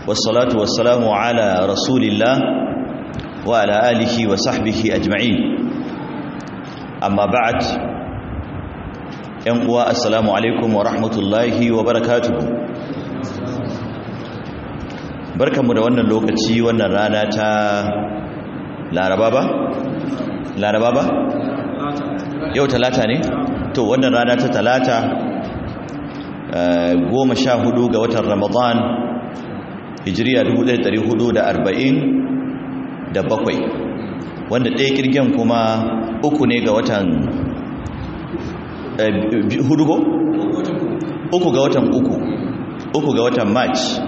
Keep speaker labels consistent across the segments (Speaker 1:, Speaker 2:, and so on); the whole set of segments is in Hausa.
Speaker 1: والصلاة والسلام على رسول الله وعلى آله وصحبه أجمعين أما بعد ينقوى السلام عليكم ورحمة الله وبركاته barkanmu da wannan lokaci wannan rana ta laraba ba? laraba ba? yau talata ne? to wannan rana ta talata goma sha hudu ga watan ramadan hijiriya 1440 da bakwai wanda ɗaya kirgin kuma uku ne ga watan hudu ko? uku ga watan uku uku ga watan march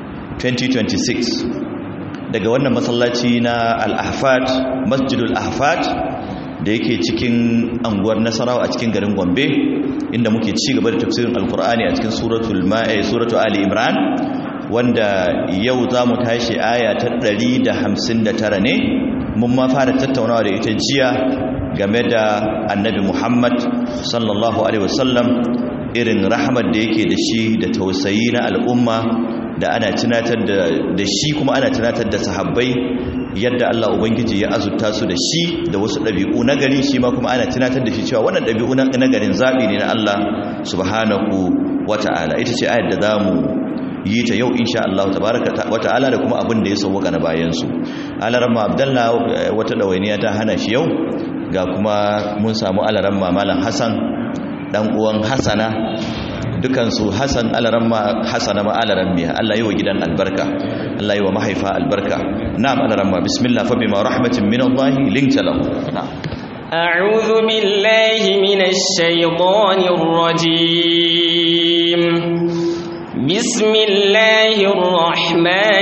Speaker 1: 2026 daga wannan masallaci na al-ahfad masjidul ahfad da yake cikin anguwar nasarawa a cikin garin gombe inda muke ci gaba da tafsirin alkur'ani a cikin suratul ma'a suratu ali imran wanda yau za mu tashi aya ta 159 ne mun ma fara tattaunawa da ita jiya game da annabi muhammad sallallahu alaihi wasallam irin rahmat da yake da shi da tausayi na al'umma da ana tunatar da shi kuma ana tunatar da sahabbai yadda Allah Ubangiji ya azurta su da shi da wasu ɗabi'u na gari shi ma kuma ana tunatar da shi cewa wannan ɗabi'u na garin zaɓi ne na Allah subhanahu wata'ala ita ce ayar da za mu yi ta yau insha Allah tabaraka wata'ala da kuma abin da ya sauwaka na bayansu alaramma abdallah wata ɗawainiya ta hana shi yau ga kuma mun samu alaramma malam hassan ɗan uwan hasana dukansu hasan alaramma hasana ma alarammiya Allah yi wa gidan albarka Allah yi wa mahaifa albarka na'am alaramma bismillah fa bima rahmatin min Allah linta lahu
Speaker 2: أعوذ بالله من الشيطان الرجيم بسم الله الرحمن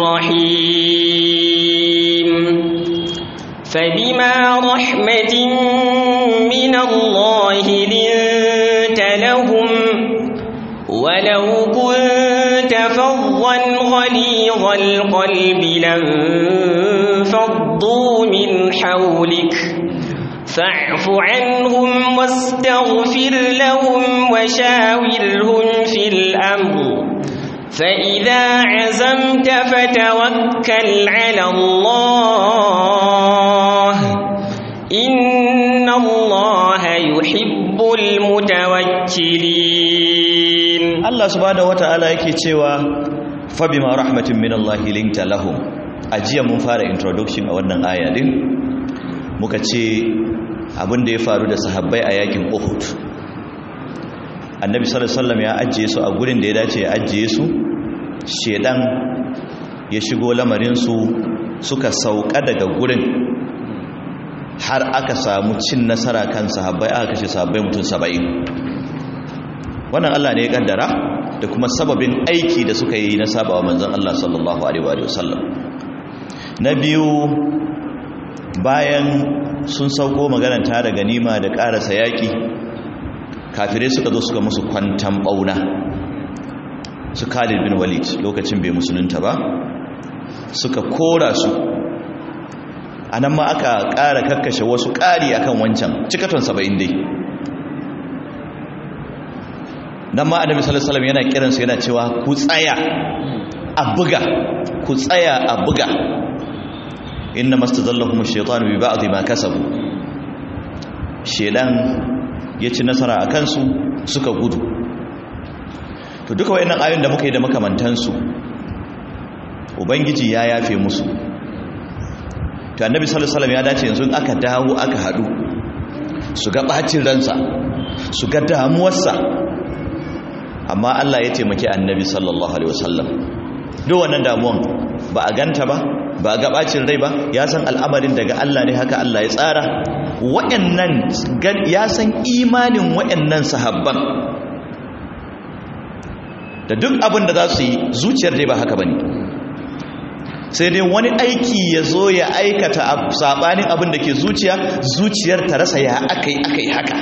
Speaker 2: الرحيم فبما رحمة من الله لنت لهم ولو كنت فظا غليظ القلب لانفضوا من حولك فاعف عنهم واستغفر لهم وشاورهم في الأمر فإذا عزمت فتوكل على الله إن الله يحب المتوكلين
Speaker 1: Allah subhanahu wata'ala yake cewa fa bima rahmatin min Allah linta lahum ajiya mun fara introduction a wannan aya din muka ce abin da ya faru da sahabbai a yakin Uhud Annabi sallallahu alaihi wasallam ya ajiye su a gurin da ya dace ya ajiye su shedan ya shigo lamarin su suka sauka daga gurin har aka samu cin nasara kan sahabbai aka kashe sahabbai mutum 70 wannan Allah ne ya kaddara da kuma sababin aiki da suka yi na sabawa manzon Allah sallallahu alaihi wa sallam na biyu bayan sun sauko maganar tare ganima da karasa yaki kafirai suka zo suka musu kwantan bauna su Khalid bin Walid lokacin bai musulunta ba suka kora su anan ma aka ƙara kakkashe wasu ƙari akan wancan cikaton 70 dai nan ma annabi sallallahu alaihi wasallam yana kiransu yana cewa ku tsaya a buga ku tsaya a buga inna mastazallahum ash-shaytanu bi ba'd ma kasabu shedan ya ci nasara a kansu suka gudu to duka wayannan ayoyin da muka yi da makamantansu ubangiji ya yafe musu to annabi sallallahu alaihi wasallam ya dace yanzu aka dawo aka hadu su ga bacin ransa su ga damuwarsa amma Allah ya taimaki annabi sallallahu alaihi wasallam duk wannan damuwan ba a ganta ba ba a gabacin rai ba ya san al'amarin daga Allah ne haka Allah ya tsara wayannan ya san imanin wayannan sahabban da duk abin da za su yi zuciyar dai ba haka bane sai dai wani aiki ya zo ya aikata sabanin abin da ke zuciya zuciyar ta rasa ya akai akai haka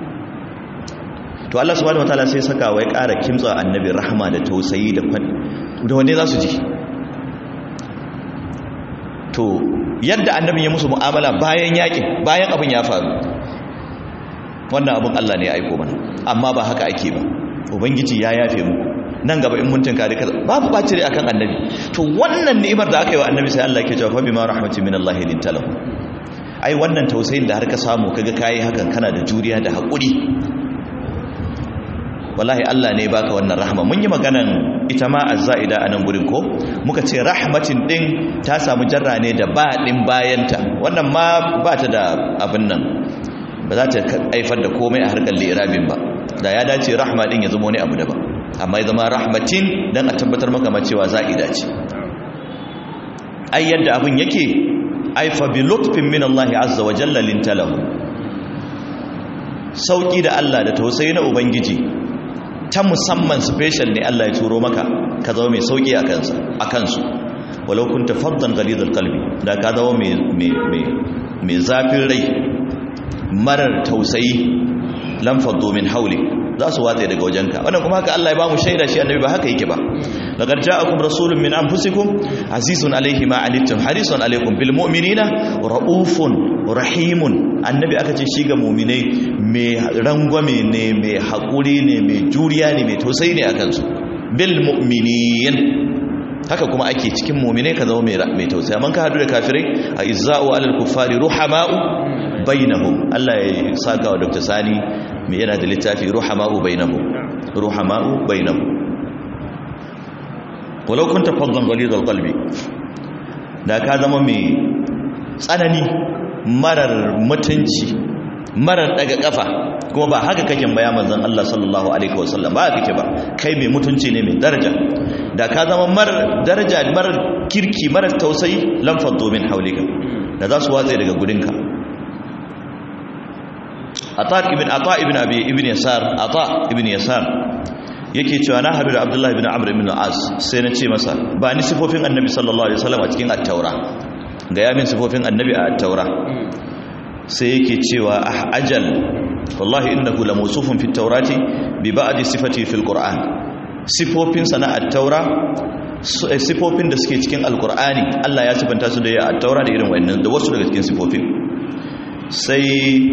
Speaker 1: to Allah subhanahu wataala sai saka wai ƙara kimtsa annabi rahama da tausayi da da wanne za su ji to yadda annabi ya musu mu'amala bayan yakin bayan abin ya faru wannan abin Allah ne ya aiko mana amma ba haka ake ba ubangiji ya yafe mu nan gaba in mun tunkari kaza babu ɓaci rai akan annabi to wannan ni'imar da aka yi wa annabi sai Allah yake cewa fa bima rahmatin min Allah linta lahu ai wannan tausayin da har ka samu kaga kai hakan kana da juriya da haƙuri wallahi Allah ne baka wannan rahama mun yi maganan ita ma azza'ida a nan gurin ko muka ce rahmatin din ta samu jarra ne da ba din bayanta wannan ma ba ta da abin nan ba za ta haifar da komai a harkar lirabin ba da ya dace rahma din ya zama wani abu daban amma ya zama rahmatin dan a tabbatar maka ma cewa za'ida ce ai yadda abin yake ai fa bi lutfin min Allah azza wa jalla lintalahu sauki da Allah da tausayi na ubangiji ta musamman special ne Allah ya turo maka ka zama mai sauki a kansa a kansu walau kunta faddan ghalidul qalbi da ka zama mai mai mai mai zafin rai marar tausayi lam faddu min hawli za su watsa daga wajenka wannan kuma haka Allah ya bamu shaida shi annabi ba haka yake ba laqad ja'akum rasulun min anfusikum azizun alayhi ma anittum harisun alaykum bil mu'minina raufun rahimun annabi aka ce shi ga mu'minai mai rangwame ne mai hakuri ne mai juriya ne mai tausayi ne akan su bil mu'minin haka kuma ake cikin mu'minai ka zama mai tausayi amma ka hadu da kafirai a izza'u alal kuffari ruhama'u bainahum Allah ya saka wa Dr. Sani mai yana da littafi ruhama'u bainahum ruhama'u bainahum walau kunta faddan ghalidul qalbi da ka zama mai tsanani marar mutunci marar daga kafa kuma ba haka kake baya manzon Allah sallallahu alaihi wasallam ba kake ba kai mai mutunci ne mai daraja da ka zama marar daraja marar kirki marar tausayi lam faddu min haulika da za su watsa daga gudunka ata ibn ata ibn abi ibn yasar ata ibn yasar yake cewa na haɗu da abdullahi ibn amr ibn as sai na ce masa ba ni sifofin annabi sallallahu alaihi wasallam a cikin at-taura ga ya min sifofin annabi a at-taura sai yake cewa ah ajal wallahi innahu la mawsufun fi at-taurati bi ba'd sifati fi al-qur'an sifofin sana at-taura sifofin da suke cikin al-qur'ani Allah ya sifanta su da ya at-taura da irin wannan da wasu daga cikin sifofin sai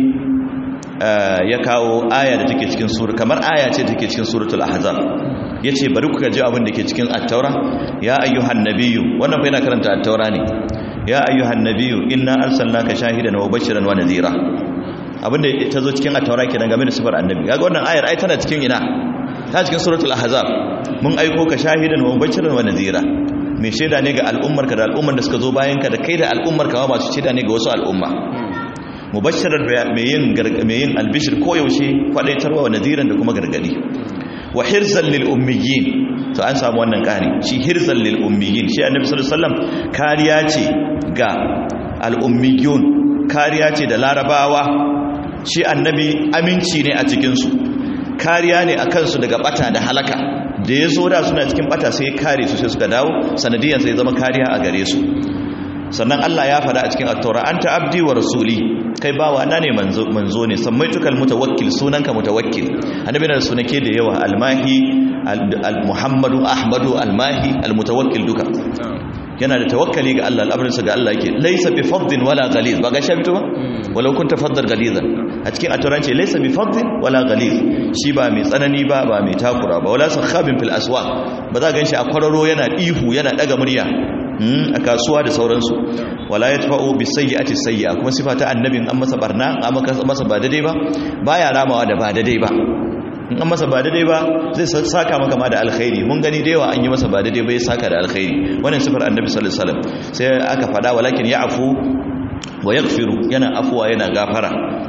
Speaker 1: ya kawo aya da take cikin sura kamar aya ce take cikin suratul ahzab yace bari ku ji abin da ke cikin at-taura ya ayyuhan nabiyyu wannan fa yana karanta at-taura ne ya ayyuhan nabiyyu inna arsalnaka shahidan wa bashiran wa nadhira abinda ta zo cikin at-taura kenan game da sifar annabi kaga wannan ayar ai tana cikin ina ta cikin suratul ahzab mun aiko ka shahidan wa bashiran wa nadhira mai shaida ne ga al'ummarka da al'ummar da suka zo bayan ka da kai da al'ummarka ma masu shaida ne ga wasu al'umma mubashirar mai yin albishir koyaushe kwadaitarwa wa nadiran da kuma gargadi wa hirzan lil ummiyin to an samu wannan kari shi hirzan lil ummiyin shi annabi sallallahu alaihi wasallam kariya ce ga al ummiyun kariya ce da larabawa shi annabi aminci ne a cikin su kariya ne akan su daga bata da halaka da ya zo da suna cikin bata sai kare su sai suka dawo sanadiyan sai zama kariya a gare su sannan Allah ya faɗa a cikin at-taura anta abdi wa rasuli kai bawa na ne manzo manzo ne samaitukal mutawakkil sunanka mutawakkil annabi na sunake da yawa almahi al-muhammadu ahmadu almahi al-mutawakkil duka yana da tawakkali ga Allah al'amarinsa ga Allah yake laysa bi faddin wala ghaliz ba ga shabito ba walau kunta faddan ghalizan a cikin aturanci laysa bi faddin wala ghaliz shi ba mai tsanani ba ba mai takura ba wala sakhabin fil aswaq ba za ganshi a kwararo yana ihu yana daga murya a kasuwa da sauransu wala yatfa'u bi sayyi'ati sayyi'a kuma sifa ta annabin an masa barna an masa ba daidai ba baya ramawa da ba daidai ba in an masa ba daidai ba zai saka maka ma da alkhairi mun gani da yawa an yi masa ba daidai ba ya saka da alkhairi wannan sifar annabi sallallahu alaihi wasallam sai aka fada walakin ya'fu wa yaghfiru yana afuwa yana gafara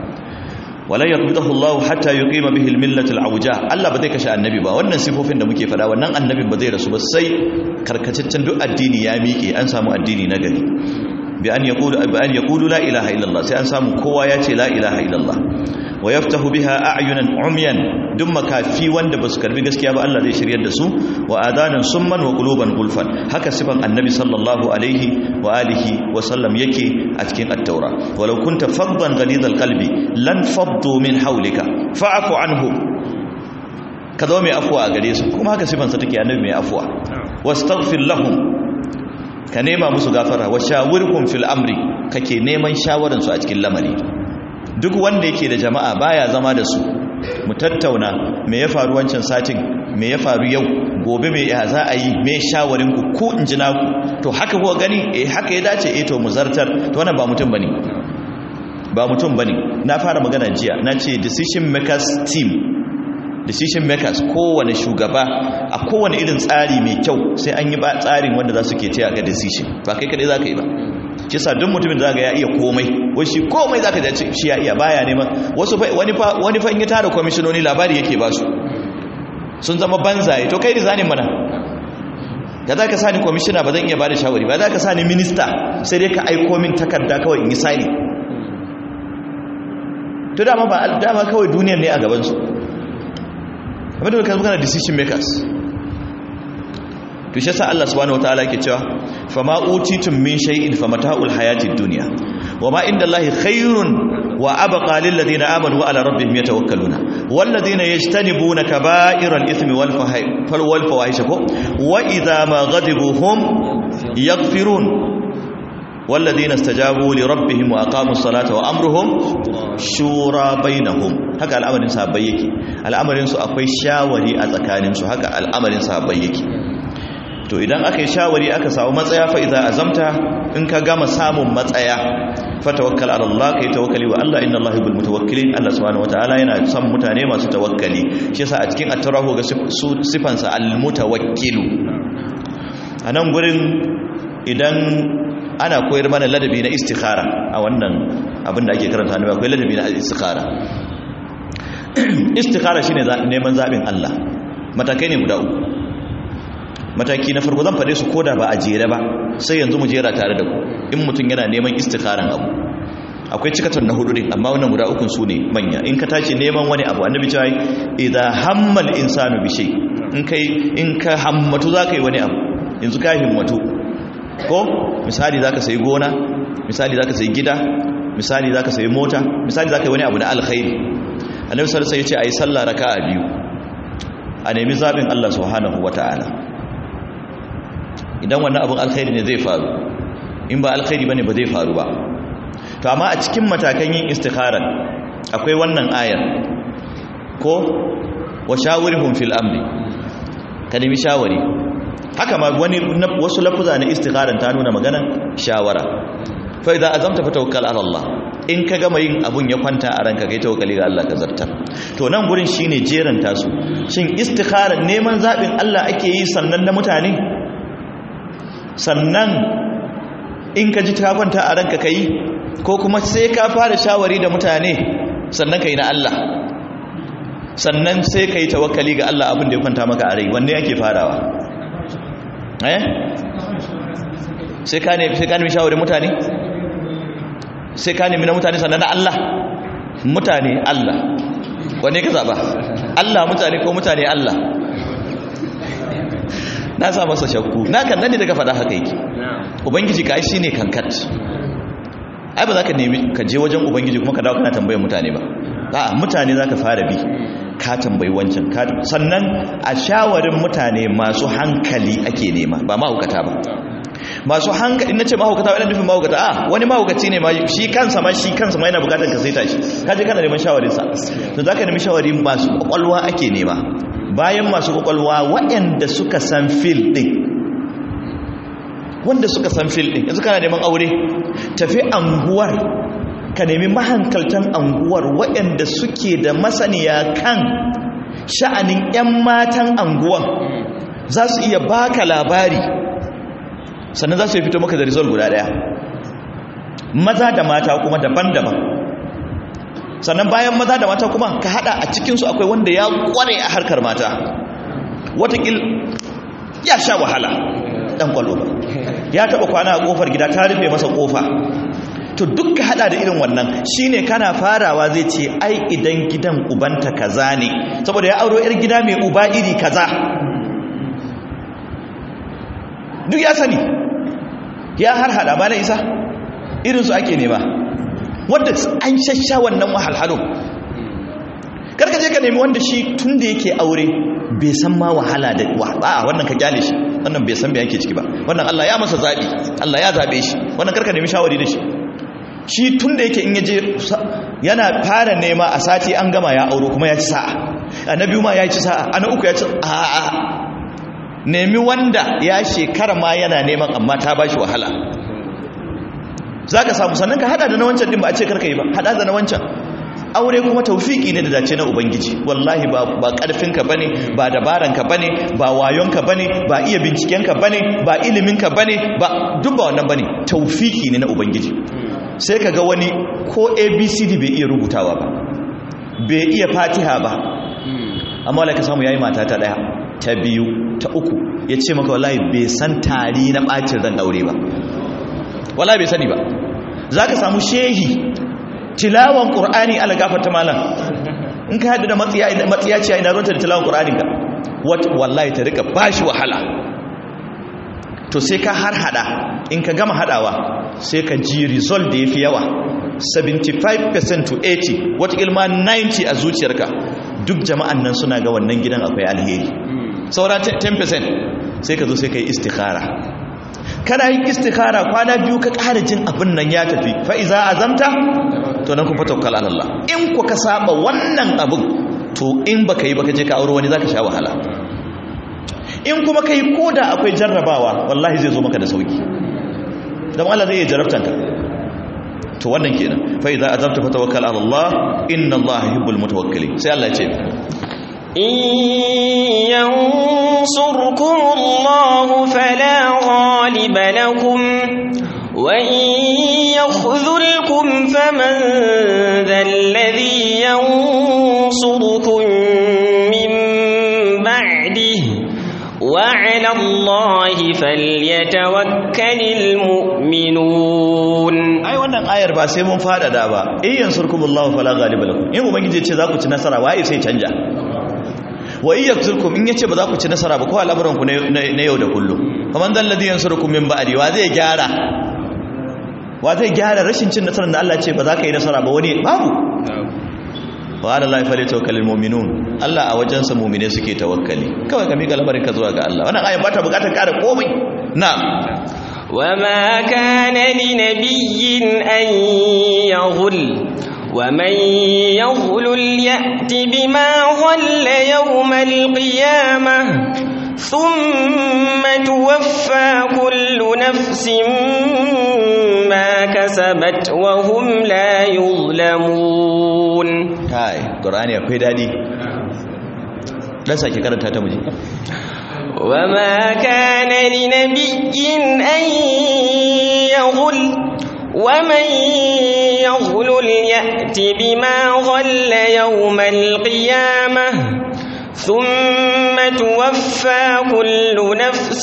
Speaker 1: wala yaqbidahu Allah hatta yuqima bihi al-millat al-awja Allah ba zai kashe annabi ba wannan sifofin da muke fada wannan annabin ba zai rasu ba sai karkataccen duk addini ya miƙe an samu addini na gari bi an yaqulu bi an yaqulu la ilaha illallah sai an samu kowa ya ce la ilaha illallah wa yaftahu biha a'yunan umyan duk makafi wanda basu karbi gaskiya ba Allah zai shiryar da su wa adanan summan wa quluban gulfan haka sifan annabi sallallahu alaihi wa alihi wa sallam yake a cikin at-taura walau kunta faddan ghalidhal qalbi lan faddu min hawlika fa'fu anhu ka zo mai afuwa a gare su kuma haka sifan sa take annabi mai afuwa wastaghfir lahum ka nema musu gafara wa shawirhum fil amri kake neman shawaran su a cikin lamari duk wanda yake da jama'a baya zama da su mu tattauna me ya faru wancan satin me ya faru yau gobe me ya za a yi me shawarin ku ku in ji naku to haka ko gani eh haka ya dace eh to mu zartar to wannan ba mutum bane ba mutum bane na fara magana jiya na ce decision makers team decision makers kowane shugaba a kowane irin tsari mai kyau sai an yi ba tsarin wanda za su ke taya ga decision ba kai kadai za ka yi ba shi sa duk mutumin da ya iya komai wai shi komai za ka jace shi ya iya baya neman wasu wani fa in yi tara kwamishinoni labari yake ba su sun zama banzaye to kai rizanin mana da za ka sa ni kwamishina ba zan iya ba da shawari ba za ka sa ni minista sai dai ka aiko min takarda kawai in yi sani to dama ba dama kawai duniyar ne a gabansu abinda kan magana decision makers to shi yasa Allah subhanahu wataala yake cewa fama utitum min shay'in famata'ul hayatid dunya wama indallahi khairun wa abqa lil ladina amanu wa ala rabbihim yatawakkaluna wal ladina yajtanibuna kaba'iral ithmi wal wal fawahish ko wa idha ma ghadibu hum yaghfirun والذين استجابوا لربهم واقاموا الصلاه وامرهم شورى بينهم haka al'amarin sahabbai yake al'amarin su akwai shawari a tsakanin su haka al'amarin sahabbai yake to idan aka yi shawari aka samu matsaya fa idza azamta in ka gama samun matsaya fa tawakkal ala Allah kai tawakkali wa Allah inna Allah bil mutawakkilin Allah subhanahu wataala yana son mutane masu tawakkali shi yasa a cikin at-tarahu ga sifansa al-mutawakkilu anan gurin idan ana koyar mana ladabi na istikhara a wannan abin da ake karanta ne akwai ladabi na istikhara istikhara shine neman zabin Allah matakai ne guda uku mataki na farko zan fade su koda ba a jere ba sai yanzu mu jera tare da ku in mutum yana neman istikharan abu akwai cikatar na hudu din amma wannan guda ukun su ne manya in ka tashi neman wani abu annabi cewa idza hammal insanu bi shay in kai in ka hammatu zaka yi wani abu yanzu ka himmatu ko misali zaka sayi gona misali zaka sayi gida misali zaka sayi mota misali zaka yi wani abu na alkhairi annabi sallallahu alaihi wasallam ya ce ayi sallah raka'a biyu a nemi zabin Allah subhanahu wataala idan wannan abin alkhairi ne zai faru in ba alkhairi bane ba zai faru ba to amma a cikin matakan yin istikhara akwai wannan ayar ko wa shawirhum fil amri ka nemi shawari haka ma wani wasu lafuza na istikharan ta nuna magana shawara fa idza azamta fa tawakkal ala Allah in ka gama yin abun ya kwanta a ranka kai tawakkali ga Allah ka zartar to nan gurin shine jeran tasu shin istikharan neman zabin Allah ake yi sannan na mutane sannan in ka ji ta kwanta a ranka kai ko kuma sai ka fara shawari da mutane sannan kai na Allah sannan sai kai tawakkali ga Allah abin da ya kwanta maka a rai wanne yake farawa eh sai ka ne sai ka nemi shawarin mutane sai ka nemi na mutane sannan na Allah mutane Allah wanne ka zaba Allah mutane ko mutane Allah na sa masa shakku na kan nan ne daga faɗa haka yake ubangiji ka shi ne kankat ai ba za ka nemi ka je wajen ubangiji kuma ka dawo kana tambayar mutane ba a mutane za ka fara bi ka tambayi wancan sannan a shawarin mutane masu hankali ake nema ba mahaukata ba masu hankali na ce mahaukata wadda nufin mahaukata a wani mahaukaci ne shi kansa ma shi kansa ma yana bukatar ka saita shi kaje kana neman shawarinsa to za ka nemi shawari masu kwakwalwa ake nema bayan masu kwakwalwa waɗanda suka san fil ɗin wanda suka san fil ɗin yanzu kana neman aure tafi anguwar ka nemi mahankaltan anguwar waɗanda suke da masaniya kan sha'anin 'yan matan anguwan za su iya baka labari sannan za su yi fito maka da result guda ɗaya maza da mata kuma daban-daban sannan bayan maza da mata kuma ka hada a cikinsu akwai wanda ya kware a harkar mata watakil ya sha wahala dan kwallo ba ya taba kwana a kofar gida ta rufe masa kofa to duk ka hada da irin wannan shine kana farawa zai ce ai idan gidan ubanta kaza ne saboda ya auro yar gida mai uba iri kaza duk ya sani ya har hada ba na isa irinsu ake nema wanda an shasha wannan wahalhalu karka je ka nemi wanda shi tun da yake aure bai san ma wahala da a wannan ka kyale shi wannan bai san me yake ciki ba wannan Allah ya masa zabi Allah ya zabe shi wannan karka nemi shawari da shi shi tun da yake in yaje yana fara nema a sati an gama ya auro kuma ya ci sa'a a na biyu ma ya ci sa'a a na uku ya ci a'a nemi wanda ya shekara ma yana neman amma ta ba shi wahala za ka samu sannan ka hada da na wancan din ba a ce karka yi ba hada da na wancan aure kuma taufiki ne da dace na ubangiji wallahi ba ba karfinka bane ba dabaranka bane ba wayonka bane ba iya bincikenka bane ba iliminka bane ba duk ba wannan bane taufiki ne na ubangiji sai kaga wani ko abcd bai iya rubutawa ba bai iya fatiha ba amma wala ka samu yayi mata ta daya ta biyu ta uku ya ce maka wallahi bai san tari na bacin ran aure ba wallahi bai sani ba zaka samu shehi tilawan qur'ani ala gafarta malam in ka hada da matsiya matsiyaciya ina ruwanta da tilawan qur'anin ka wallahi ta rika bashi wahala to sai ka har hada in ka gama hadawa sai ka ji result da yafi yawa 75% to 80 wata ilma 90 a zuciyarka duk jama'an nan suna ga wannan gidan akwai alheri saura 10% sai ka zo sai ka yi istikhara kana yin istikhara kwana biyu ka ƙara jin abin nan ya tafi fa'iza azamta to nan kun fataukal Allah in ku ka saba wannan abin to in baka yi baka je ka aure wani zaka sha wahala in kuma kai koda akwai jarrabawa wallahi zai zo maka da sauki dan Allah zai jarrabta ka to wannan kenan fa idza azamta fatawakkal ala Allah inna Allah yuhibbul mutawakkilin sai Allah ya ce
Speaker 2: إن ينصركم الله فلا غالب لكم وإن يخذلكم فمن ذا الذي ينصركم من بعده وعلى الله فليتوكل المؤمنون
Speaker 1: ai wannan ayar ba sai mun fadada ba in yansurkumullahu fala ghaliba lakum in ubangiji ya ce za ku ci nasara waye sai canja wa iya turkum in yace ba za ku ci nasara ba ko al'amuran ku na yau da kullum kaman dan ladhi yansurukum min ba'di wa zai gyara wa zai gyara rashin cin nasarar da Allah ce ba za ka yi nasara ba wani babu wa ala lahi fali tawakkalul mu'minun Allah a wajen sa mu'mine suke tawakkali kawai ka mika lamarin ka zuwa ga Allah wannan aya ba ta bukatar ƙara komai na'am
Speaker 2: وما كان لنبي أن يغل ومن يغلل يأت بما غل يوم القيامة ثم توفى كل نفس ما كسبت وهم لا يظلمون
Speaker 1: kai qur'ani akwai dadi dan sake karanta ta muje
Speaker 2: وما كان لنبي أن يغل ومن يغلل يأت بما غل يوم القيامة ثم توفى كل نفس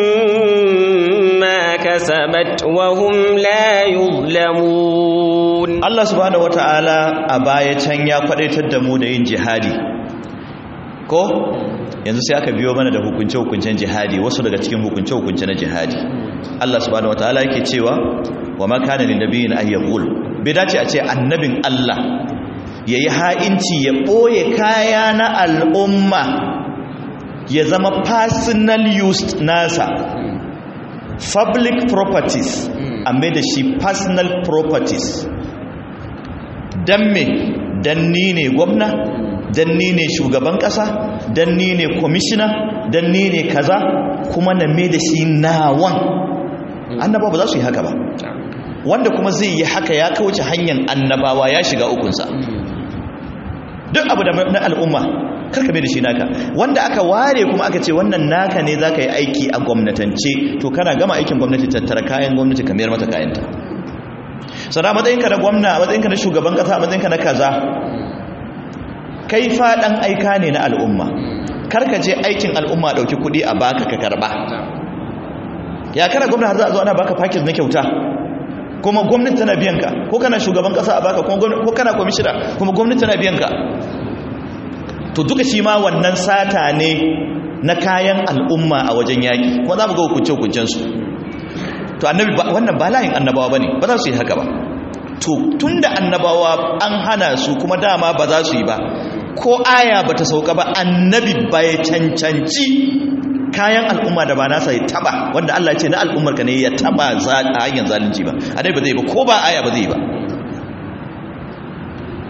Speaker 2: ما كسبت وهم لا يظلمون
Speaker 1: Allah subhanahu wataala a baya can ya kwadaitar da mu da yin jihadi ko yanzu sai aka biyo mana da hukunce-hukuncen jihadi wasu daga cikin hukunce-hukunce na jihadi Allah subhanahu wataala yake cewa wa ma kana lin nabiyyin ay yaqul bai dace a ce annabin Allah yayi ha'inci ya boye kaya na al'umma ya zama personal use nasa public properties amma da shi personal properties dan me dan ni ne gwamna dan ni ne shugaban kasa dan ni ne commissioner dan ni ne kaza kuma na me da shi nawan annabawa ba za su yi haka ba wanda kuma zai yi haka ya kauce hanyar annabawa ya shiga ukunsa duk abu da na al'umma karka mai da shi naka wanda aka ware kuma aka ce wannan naka ne za ka yi aiki a gwamnatance to kana gama aikin gwamnati tattara kayan gwamnati ka mayar mata kayanta sana matsayinka na gwamna a matsayinka na shugaban kasa a matsayinka na kaza kai faɗan aika ne na al'umma karka je aikin al'umma ɗauki kuɗi a baka ka karɓa ya kana gwamna har za a zo ana baka package na kyauta kuma gwamnati tana biyan ka ko kana shugaban kasa a baka ko kana kwamishina kuma gwamnati tana biyan ka to duka shi ma wannan sata ne na kayan al'umma a wajen yaƙi kuma za mu ga hukunce-hukuncensu to annabi wannan ba layin annabawa ba ne ba za su yi haka ba to tun da annabawa an hana su kuma dama ba za su yi ba ko aya ba ta sauka ba annabi ba ya cancanci kayan al'umma da ba nasa ya taba wanda Allah ce na al'ummar ka ne ya taba a hanyar zalunci ba annabi ba zai ba ko ba aya ba zai ba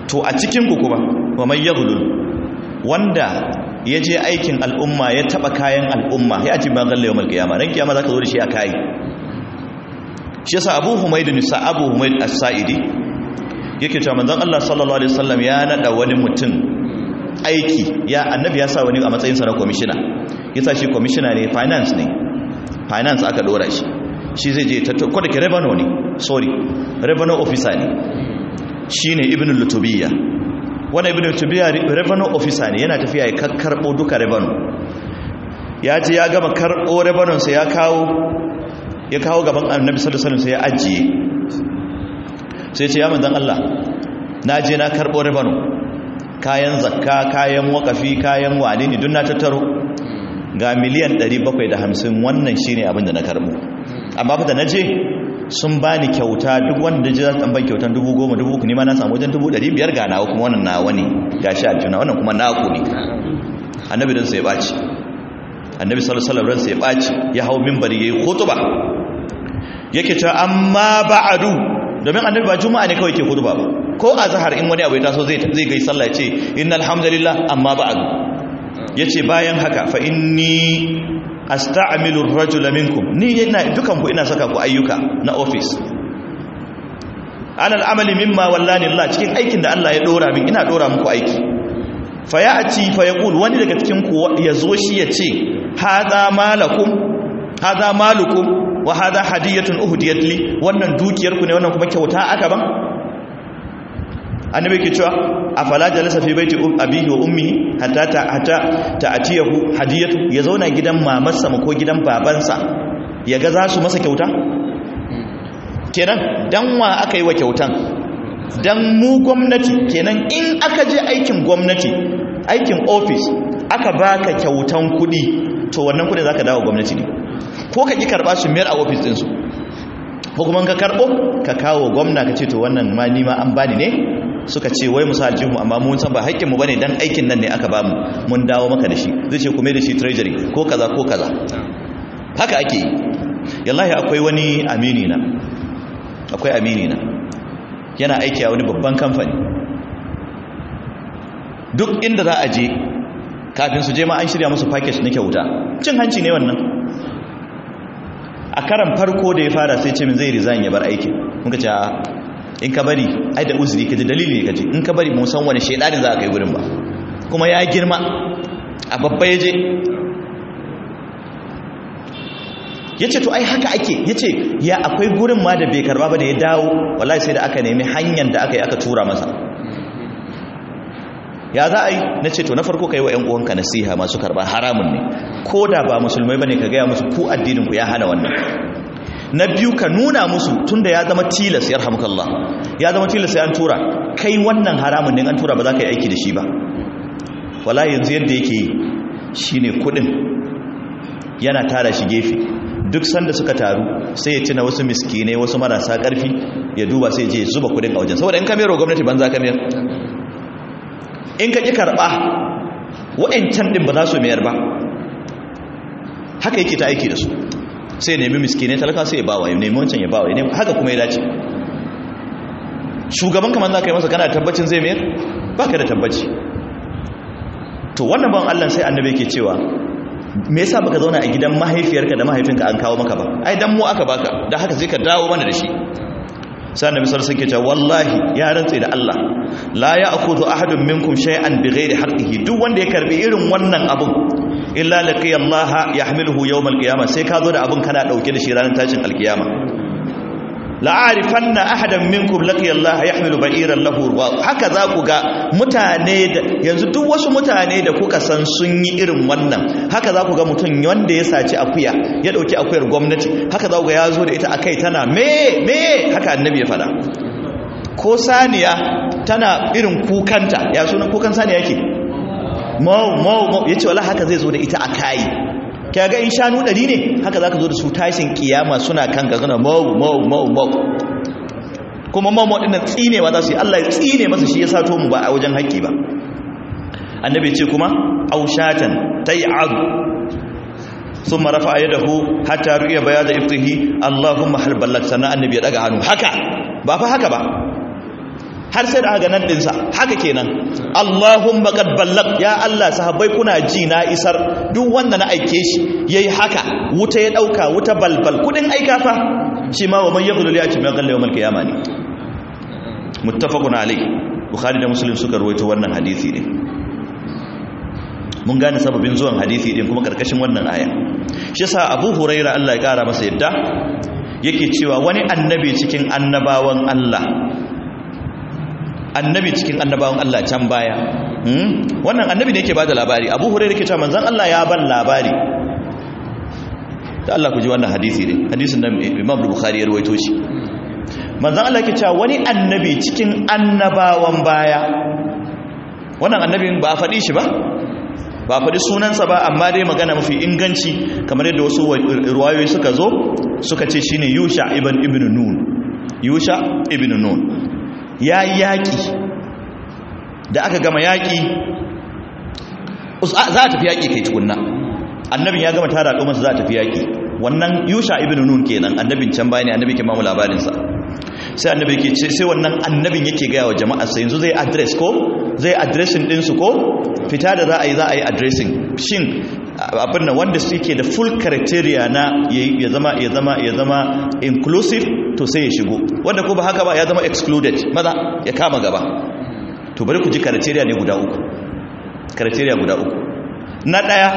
Speaker 1: to a cikin ku kuma wa man yaghlul wanda ya je aikin al'umma ya taba kayan al'umma ya ci ban galle yawmal qiyama ran kiyama zaka zo da shi a kai shi yasa Abu Humayd nisa Abu Humayd As-Sa'idi yake cewa manzon Allah sallallahu alaihi wasallam ya nada wani mutum aiki ya annabi ya sa wani a matsayin sa na commissioner yasa shi commissioner ne finance ne finance aka dora shi shi zai je tattu ko da ke revenue ne sorry revenue officer ne shine ibn lutubiyya wannan ibn lutubiyya revenue officer ne yana tafiya ya karbo duka revenue ya je ya gama karbo revenue sai ya kawo ya kawo gaban annabi sallallahu alaihi wasallam sai ya ajiye sai ce ya manzon Allah na je na karbo revenue kayan zakka kayan wakafi kayan wane ne duk na tattaro ga miliyan 750 wannan shine abin da na karbo amma fa da naje sun bani kyauta duk wanda ji za su ban kyautan 10,000 10,000 ne ma na samu wajen 500 ga nawa kuma wannan nawa ne gashi aljuna wannan kuma naku ne annabi dan sai baci annabi sallallahu alaihi wasallam sai baci ya hawo minbari yayi khutba yake cewa amma ba'adu domin annabi ba juma'a ne kawai ke khutba ba ko azhar in wani abu ya taso zai zai gai sallah ya ce innal hamdalillah amma ba'adu yace bayan haka fa inni asta'milu ar-rajula minkum ni ina dukan ku ina saka ku ayyuka na office alal amali mimma wallani Allah cikin aikin da Allah ya dora min ina dora muku aiki fa ya'ti fa yaqul wani daga cikin ku yazo shi yace hadha malakum hadha malukum wa hadha hadiyatun uhdiyat li wannan dukiyar ku ne wannan kuma kyauta aka ban annabi ke cewa afala jalasa fi baiti abihi wa ummihi hatta ta hatta ta'tiyahu hadiyatu ya zauna gidan mamarsa ko gidan babansa yaga za su masa kyauta kenan dan wa aka yi wa kyautan dan mu gwamnati kenan in aka je aikin gwamnati aikin office aka baka kyautan kudi to wannan kudin zaka dawo gwamnati ne ko ka ki karba su mayar a office din su ko kuma ka karbo ka kawo gwamna ka ce to wannan ma ni ma an bani ne suka ce wai musa aljihun amma mun san ba haƙƙinmu ba ne don aikin nan ne aka bamu mun dawo maka da shi zai ce kuma da shi treasury ko kaza ko kaza haka ake yi yallahi akwai wani amini na akwai amini na yana aiki a wani babban kamfani duk inda za a je kafin su je ma an shirya musu package na kyauta cin hanci ne wannan a karan farko da ya fara sai ce min zai resign ya bar aikin muka ce in ka bari ai da uzuri kaji dalili ne kaji in ka bari mun san wani shedanin za a kai gurin ba kuma ya girma a babba ya je ya ce to ai haka ake ya ce ya akwai gurin ma da bai karba ba da ya dawo wallahi sai da aka nemi hanyar da aka yi aka tura masa ya za a yi na ce to na farko ka yi wa 'yan uwanka nasiha masu karba haramun ne ko da ba musulmai ba ne ka gaya musu ku addininku ya hana wannan na biyu ka nuna musu tunda ya zama tilas ya rahamukallah ya zama tilas sai an tura kai wannan haramun ne an tura ba za ka yi aiki da shi ba wala yanzu yadda yake shine kudin yana tara shi gefe duk sanda suka taru sai ya tuna wasu miskinai wasu marasa karfi ya duba sai je zuba kudin a wajen saboda in ka mero gwamnati banza ka mayar in ka ki karba wa'ancan din ba za su mayar ba haka yake ta aiki da su sai nemi miskinai talaka sai ya bawa ya nemi wancan ya bawa ya nemi haka kuma ya dace shugaban kamar za ka yi masa kana tabbacin zai mayar ba ka da tabbaci to wannan ban allah sai annabi ke cewa me yasa baka zauna a gidan mahaifiyarka da mahaifinka an kawo maka ba ai dan mu aka baka da haka sai ka dawo mana da shi sai annabi sallallahu alaihi wasallam wallahi ya rantsa da Allah la ya'khudhu ahadun minkum shay'an bighairi haqqihi duk wanda ya karbi irin wannan abun illa laqiya Allah yahmiluhu yawm al-qiyamah sai ka zo da abun kana dauke da shi ranar tashin al-qiyama la'arifanna ahadan minkum laqiya Allah yahmilu ba'iran lahu wa haka za ku ga mutane da yanzu duk wasu mutane da kuka san sun yi irin wannan haka za ku ga mutum wanda ya saci akuya ya dauki akuyar gwamnati haka za ku ga ya zo da ita akai tana me me haka annabi ya fada ko saniya tana irin kukanta ya sunan kukan saniya yake mau mau mau yace wallahi haka zai zo da ita akai kaga in shanu ɗari ne haka za ka zo da su tashin kiyama suna kan ka suna mau mau mau mau kuma mau mau ɗinnan tsinewa za su yi allah ya tsine masa shi ya sato mu ba a wajen haƙƙi ba annabi ce kuma aushatan ta yi aru sun marafa a yadahu hatta ru'iya baya da iftihi allahumma halballat sannan annabi ya ɗaga hannu haka ba fa haka ba har sai da aka nan dinsa haka kenan Allahumma qad ballaq ya Allah sahabbai kuna ji na isar duk wanda na aike shi yayi haka wuta ya dauka wuta balbal kudin aika fa shi ma wa man yaqulu li ati ma qalla yawmal qiyamah ne muttafaqun alayh bukhari da muslim suka rawaito wannan hadisi ne mun gane sababin zuwan hadisi din kuma karkashin wannan aya shi yasa abu huraira Allah ya kara masa yadda yake cewa wani annabi cikin annabawan Allah annabi cikin annabawan Allah can baya wannan annabi ne yake bada labari abu huraira yake cewa manzon Allah ya ban labari da Allah ku ji wannan hadisi ne hadisin da Imam Bukhari ya rawaito shi manzon Allah yake cewa wani annabi cikin annabawan baya wannan annabin ba a faɗi shi ba ba faɗi sunansa ba amma dai magana mafi inganci kamar yadda wasu ruwayoyi suka zo suka ce shine yusha ibn ibn nun yusha ibn nun ya yaƙi da aka gama yaƙi za a tafi yaƙi kai tukunna annabin ya gama tara al'ummarsa za a tafi yaƙi wannan yusha ibn nun kenan annabin can baya ne annabi ke mamu labarinsa sai annabi ke ce sai wannan annabin yake gaya wa jama'a sai yanzu zai address ko zai addressing ɗinsu ko fita da za a yi za a yi addressing shin abin nan wanda suke da full criteria na ya zama ya zama ya zama inclusive to sai ya shigo wanda ko ba haka ba ya zama excluded maza ya kama gaba to bari ku ji criteria ne guda uku criteria guda uku na daya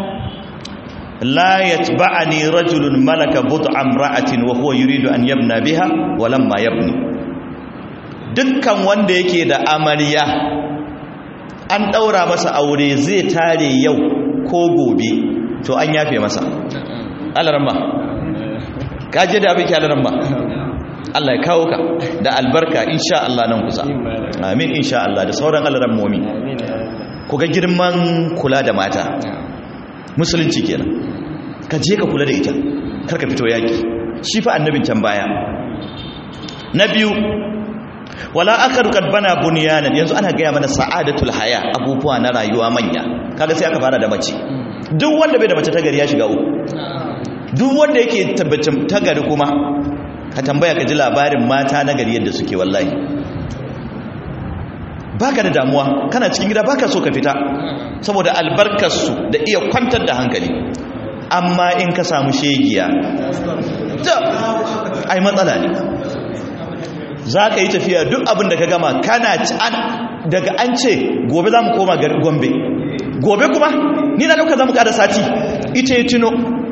Speaker 1: la yatba'ani rajulun malaka bud'an ra'atin wa huwa yuridu an yabna biha wa lamma yabni dukkan wanda yake da amarya an ɗaura masa aure zai tare yau ko gobe to an yafe masa alaramma kaje da abin kyalaramma Allah ya kawo ka da albarka insha Allah nan kusa amin insha Allah da sauran alarammomi ku ga girman kula da mata musulunci kenan ka je ka kula da ita kar ka fito yaki shi fa annabin can baya na biyu wala akaru kad bana bunyanan yanzu ana gaya mana sa'adatul haya abubuwa na rayuwa manya kaga sai aka fara da mace duk wanda bai da mace tagari ya shiga uku duk wanda yake tabbacin tagari kuma ka tambaya ka ji labarin mata na gari yadda suke wallahi baka da damuwa kana cikin gida baka so ka fita saboda albarkarsu da iya kwantar da hankali amma in ka samu shegiya ai matsala ne za ka yi tafiya duk abin da ka gama kana daga an ce gobe za mu koma gombe gobe kuma ni na dauka za mu kada sati ita yi tuno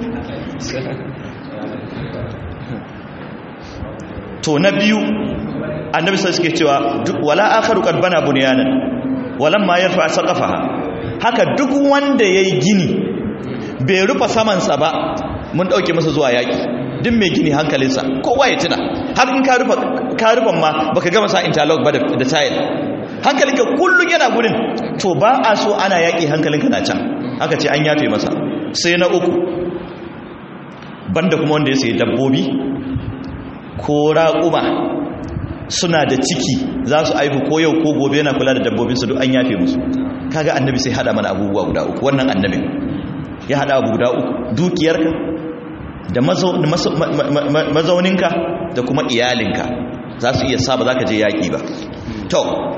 Speaker 1: to na biyu annabi sai suke cewa wala akharu qad bana bunyanan walam ma yarfa saqafaha haka duk wanda yayi gini bai rufa saman sa ba mun dauke masa zuwa yaki duk mai gini hankalinsa kowa ya tuna har in ka rufa ka rufan ma baka gama sa interlock ba da tile hankalinka kullun yana gurin to ba a so ana yaki hankalinka na can aka ce an yafe masa sai na uku banda kuma wanda ya sayi dabbobi ko raƙuma suna da ciki za su aihu ko yau ko gobe yana kula da dabbobinsu duk an yafe musu kaga annabi sai hada mana abubuwa guda uku wannan annabin ya hada abu guda uku dukiyarka da mazauninka da kuma iyalinka za su iya sa ba za ka je yaƙi ba to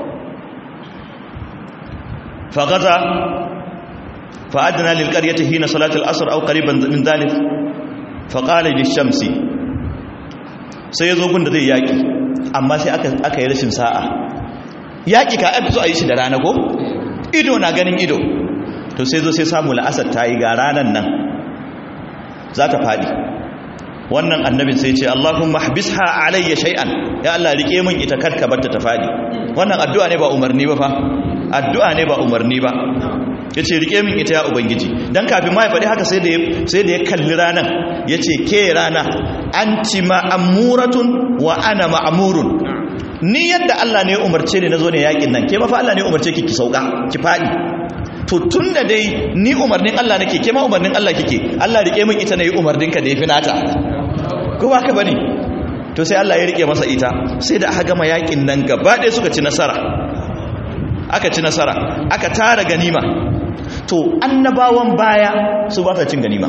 Speaker 1: fagaza fa'adina lilƙaryata hina salatul asr au qariban min dhalik faqala lishamsi sai yazo gun da zai yaƙi amma sai aka aka yi rashin sa'a yaƙi ka abi so a yi shi da rana ko ido na ganin ido to sai zo sai samu la'asar ta yi ga ranan nan za ta faɗi wannan annabin sai ce Allahumma habisha alayya shay'an ya Allah rike min ita karka barta ta faɗi wannan addu'a ne ba umarni ba fa addu'a ne ba umarni ba yace rike min ita ya ubangiji dan kafin ma ya faɗi haka sai da sai da ya kalli ranan yace ke rana anti ma'muratun wa ana ma'murun ni yadda Allah ne ya umarce ni nazo ne yakin nan ke ma fa Allah ne ya umarce ki ki sauka ki faɗi to tun da dai ni umarnin Allah nake ke ma umarnin Allah kike Allah rike min ita nayi umarnin ka da yafi nata ko ba ka bane to sai Allah ya rike masa ita sai da aka gama yakin nan gaba ɗaya suka ci nasara aka ci nasara aka tara ganima to annabawan baya su ba sa cin ganima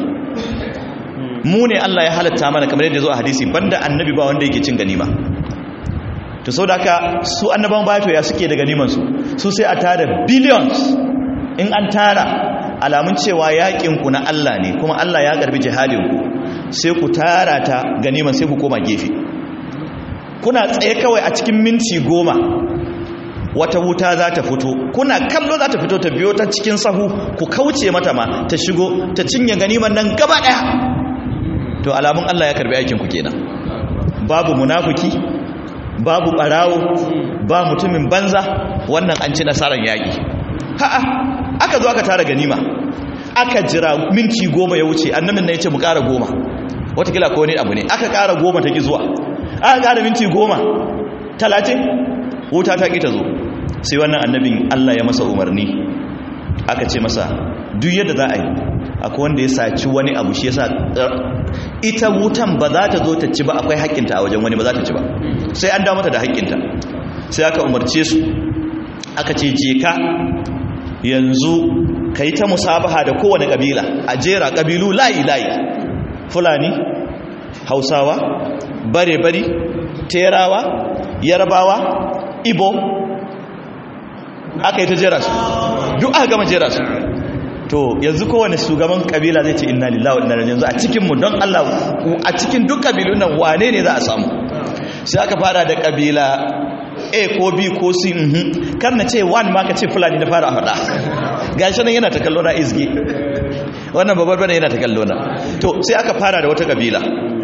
Speaker 1: mu ne Allah ya halatta mana kamar yadda zo a hadisi banda annabi ba wanda yake cin ganima to sau da haka su annaban baya to ya suke da ganiman su su sai a tara billions in an tara alamun cewa yakin ku na Allah ne kuma Allah ya garbi jihadin ku sai ku tara ta ganiman sai ku koma gefe kuna tsaye kawai a cikin minti goma wata wuta za ta fito kuna kallo za ta fito ta biyo ta cikin sahu ku kauce mata ma ta shigo ta cinye ganiman nan gaba daya to alamun Allah ya karbi aikin ku kenan babu munafiki babu barawo ba mutumin banza wannan an ci nasarar yaki ha'a aka zo aka tara ganima aka jira minti goma ya wuce annabin nan ya ce mu ƙara goma watakila ko wani abu ne aka ƙara goma ta ki zuwa aka ƙara minti goma talatin wuta ta ƙi ta zo sai wannan annabin Allah ya masa umarni aka ce masa duk yadda za a yi akwai wanda ya saci wani abu shi yasa ita wutan ba za ta zo ta ci ba akwai haƙƙinta a wajen wani ba za ta ci ba sai an dawo mata da haƙƙinta sai aka umarce su aka ce je ka yanzu ka yi ta musabaha da kowane ƙabila a jera ƙabilu layi-layi fulani hausawa bare-bari terawa yarbawa ibo aka yi ta jera su duk aka gama jera su to yanzu kowane shugaban kabila zai ce inna lillahi wa inna ilaihi yanzu a cikin mu don Allah a cikin duk kabilun nan wane ne za a samu sai aka fara da kabila A ko B ko C mhm kar na ce one ma ka ce fulani na fara faɗa gashi nan yana ta kallo na izgi wannan babbar bane yana ta kallo na to sai aka fara da wata kabila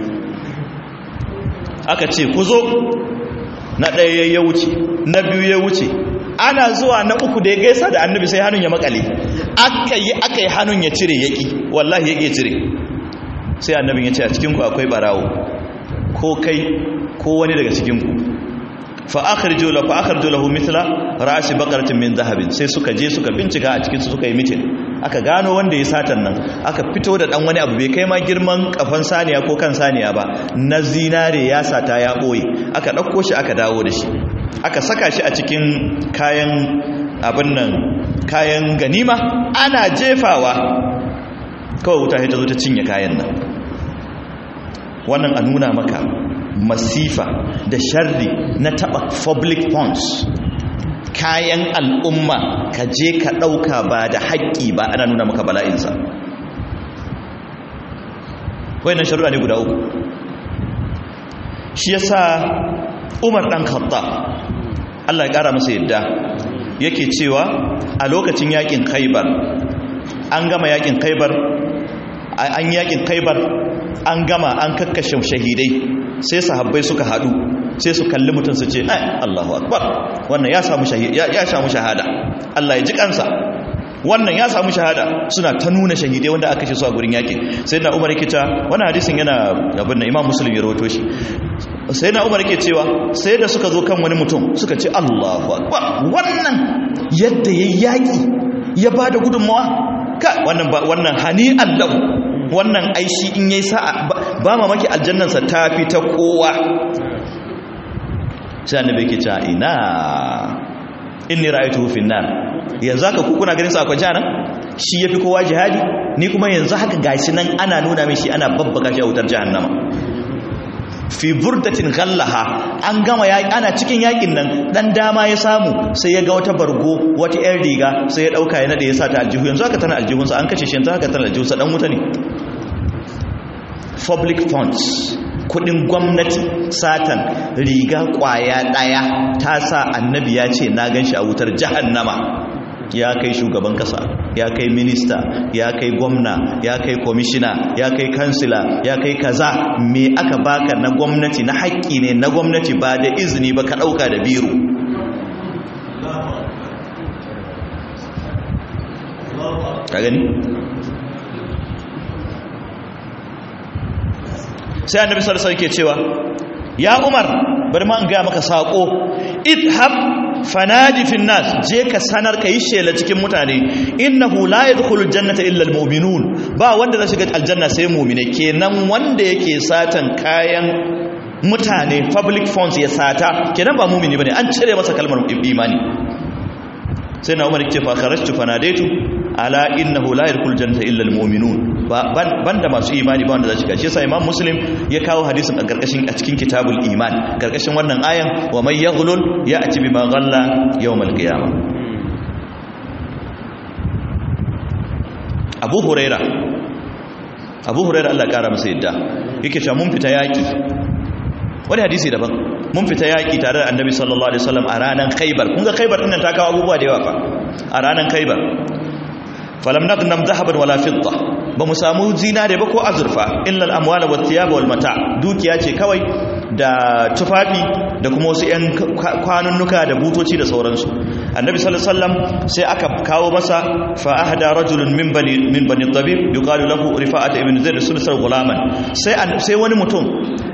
Speaker 1: aka ce ku zo na ɗaya ya wuce na biyu ya wuce ana zuwa na uku da ya gaisa da annabi sai hannun ya makale aka yi aka yi hannun ya cire yaki wallahi ya cire sai annabin ya ce a cikinku akwai barawo ko kai ko wani daga cikinku fa akhriju la fa akhriju lahu mithla ra'si baqaratin min zahabin sai suka je suka bincika a cikin su suka yi mitin aka gano wanda ya satan nan aka fito da dan wani abu bai kai ma girman kafan saniya ko kan saniya ba na zinare ya sata ya boye aka dauko shi aka dawo da shi aka saka shi a cikin kayan abin nan kayan ganima ana jefawa kawai wuta ta zo ta cinye kayan nan wannan a nuna maka masifa da sharri na taba public funds kayan al'umma ka je ka ɗauka ba da haƙƙi ba ana nuna maka bala'insa wayannan sharuɗa ne guda uku shi yasa umar ɗan khatta Allah ya ƙara masa yadda yake cewa a lokacin yakin khaibar an gama yakin khaibar an yakin khaibar an gama an kakkashe shahidai sai sahabbai suka haɗu sai su kalli mutum su ce ai Allahu akbar wannan ya samu ya samu shahada Allah ya ji kansa wannan ya samu shahada suna ta nuna shahidai wanda aka ce su a gurin yakin sai na Umar yake ta wannan hadisin yana abin da Imam Muslim ya rawaito shi sai na Umar yake cewa sai da suka zo kan wani mutum suka ce Allahu akbar wannan yadda yayi yaki ya bada gudunmawa ka wannan wannan hani Allah wannan aishi in yayi sa'a ba mamaki aljannansa ta fi ta kowa sai annabi yake cewa ina inni ra'aytuhu fi nar yanzu haka ku kuna ganin sa akwai jana shi yafi kowa jihadi ni kuma yanzu haka gashi nan ana nuna min shi ana babbaka shi a wutar jahannama fi burdatin ghallaha an gama yaki ana cikin yakin nan dan dama ya samu sai ya ga wata bargo wata yar riga sai ya dauka ya nade ya sa ta aljihu yanzu haka tana aljihunsa an kace shi yanzu haka tana aljihunsa dan wuta ne public funds kudin gwamnati satan riga kwaya daya ta sa annabi ya ce na ganshi a wutar jahannama ya kai shugaban kasa ya kai minista ya kai gwamna ya kai komishina ya kai kansila ya kai kaza me aka baka na gwamnati na haƙƙi ne na gwamnati ba da izini ba ka ɗauka da biro ka gani sai annabi sallallahu alaihi wasallam cewa ya umar bari ma in ga maka sako idhab fanadi fin nas je ka sanar ka yi shela cikin mutane innahu la yadkhulul jannata illa almu'minun ba wanda zai shiga aljanna sai mu'mine kenan wanda yake satan kayan mutane public funds ya sata kenan ba mu'mini bane an cire masa kalmar imani sai na umar yake fa kharajtu fanadaitu ala innahu la yadkhul jannata illa almu'minun banda masu imani ba wanda za su shiga shi yasa imam muslim ya kawo hadisin a karkashin a cikin kitabul iman karkashin wannan ayan wa may yaghlul ya'ti bima ghalla yawmal qiyamah abu huraira abu huraira Allah kara masa yadda yake cewa mun fita yaki wani hadisi daban mun fita yaki tare da annabi sallallahu alaihi wasallam a ranar khaybar kun ga khaybar din nan ta kawo abubuwa da yawa fa a ranar khaybar falam naqnam dhahaban wala fidda ba mu samu zinare ba ko azurfa illa al-amwala wat thiyab wal mata dukiya ce kawai da tufafi da kuma wasu yan kwanunnuka da butoci da sauransu annabi sallallahu alaihi wasallam sai aka kawo masa fa ahda rajulun min bani min bani tabib yuqalu lahu rifa'at ibn zaid sulsal gulaman sai sai wani mutum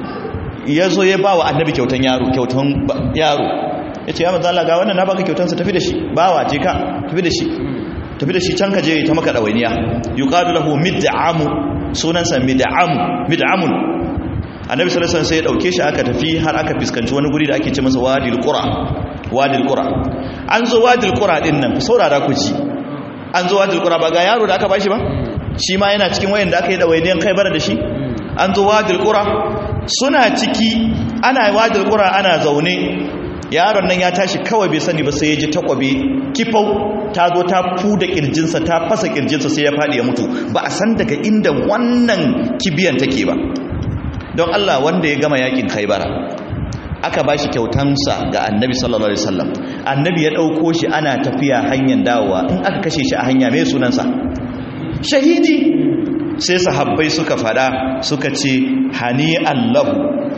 Speaker 1: yazo ya bawa annabi kyautan yaro kyautan yaro yace ya manzo Allah ga wannan na baka kyautan sa tafi da shi bawa je ka tafi da shi tafi da shi can ka je ta maka dawainiya yuqalu lahu mid'amu sunansa mid'am mid'amun annabi sallallahu alaihi wasallam sai ya dauke shi aka tafi har aka fiskanci wani guri da ake ce masa wadil qura wadil qura an zo wadil qura din nan ku saurara ku ji an zo wadil qura ba ga yaro da aka bashi ba shi ma yana cikin wayan da aka yi dawainiyan kai bara da shi an zo wadil qura suna ciki ana wadil qura ana zaune yaron nan ya tashi kawai bai sani ba sai ya ji takwabe kifau ta zo ta fuda kirjinsa ta fasa kirjinsa sai ya faɗi ya mutu ba a san daga inda wannan kibiyan take ba don Allah wanda ya gama yakin khaibara aka ba shi kyautansa ga annabi sallallahu alaihi wasallam annabi ya ɗauko shi ana tafiya hanyar dawowa in aka kashe shi a hanya mai sunansa shahidi sai sahabbai suka fada suka ce hani allahu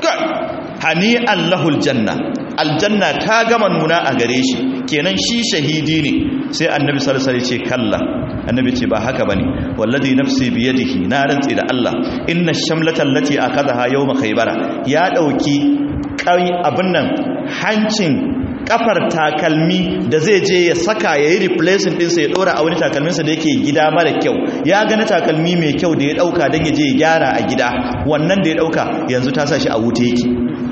Speaker 1: hani allahul janna aljanna ta gama nuna a gare shi kenan shi shahidi ne sai annabi sallallahu alaihi ce kalla annabi ce ba haka bane wallazi nafsi biyadihi na rantsi da Allah inna shamlata allati akadaha yawma khaybara ya dauki kai abin nan hancin kafar takalmi da zai je ya saka yayi replacing din sa ya dora a wani takalmin sa da yake gida mara kyau ya ga na takalmi mai kyau da ya dauka dan ya je ya gyara a gida wannan da ya dauka yanzu ta sa shi a wuta yake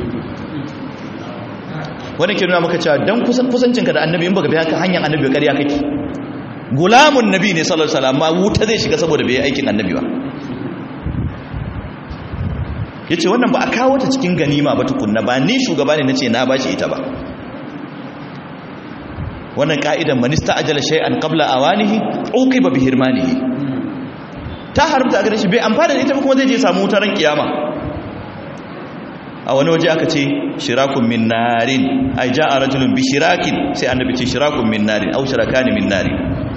Speaker 1: wani ke nuna maka cewa don kusancinka da annabi in baka biya ka hanyar annabi ba ƙarya kake gulamun nabi ne sallallahu alaihi wasallam amma wuta zai shiga saboda bai aikin annabi ba yace wannan ba a kawo ta cikin ganima ba tukunna ba ni shugaba ne nace na bashi ita ba wannan ka'idan manista ajala shay'an qabla awanihi uqiba bi hirmanihi ta haramta a gare shi bai amfana da ita ba kuma zai je samu wutar kiyama a wani waje aka ce shirakun min narin ai ja'a rajulun bi shirakin sai annabi ce shirakun min narin au shirakani min narin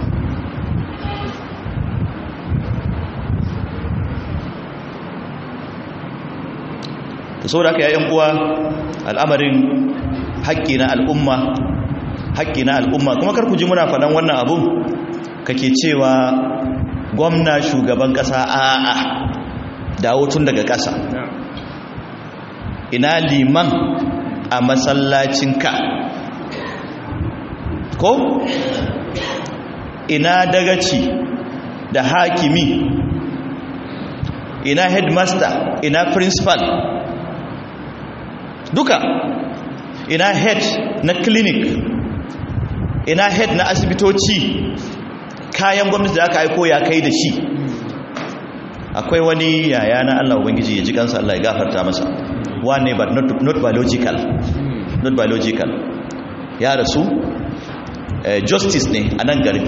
Speaker 1: to saboda haka yayin uwa al'amarin haƙƙi na al'umma haƙƙi na al'umma kuma kar ku ji muna faɗan wannan abun kake cewa gwamna shugaban ƙasa a'a dawo tun daga ƙasa ina liman a masallacinka ko ina dagaci da hakimi ina headmaster ina principal duka ina head na clinic ina head na asibitoci kayan gwamnati da aka aiko ya kai da shi akwai wani yaya na Allah ubangiji ya ji kansa Allah ya gafarta masa one but not, not biological not biological ya rasu uh, justice ne a nan gari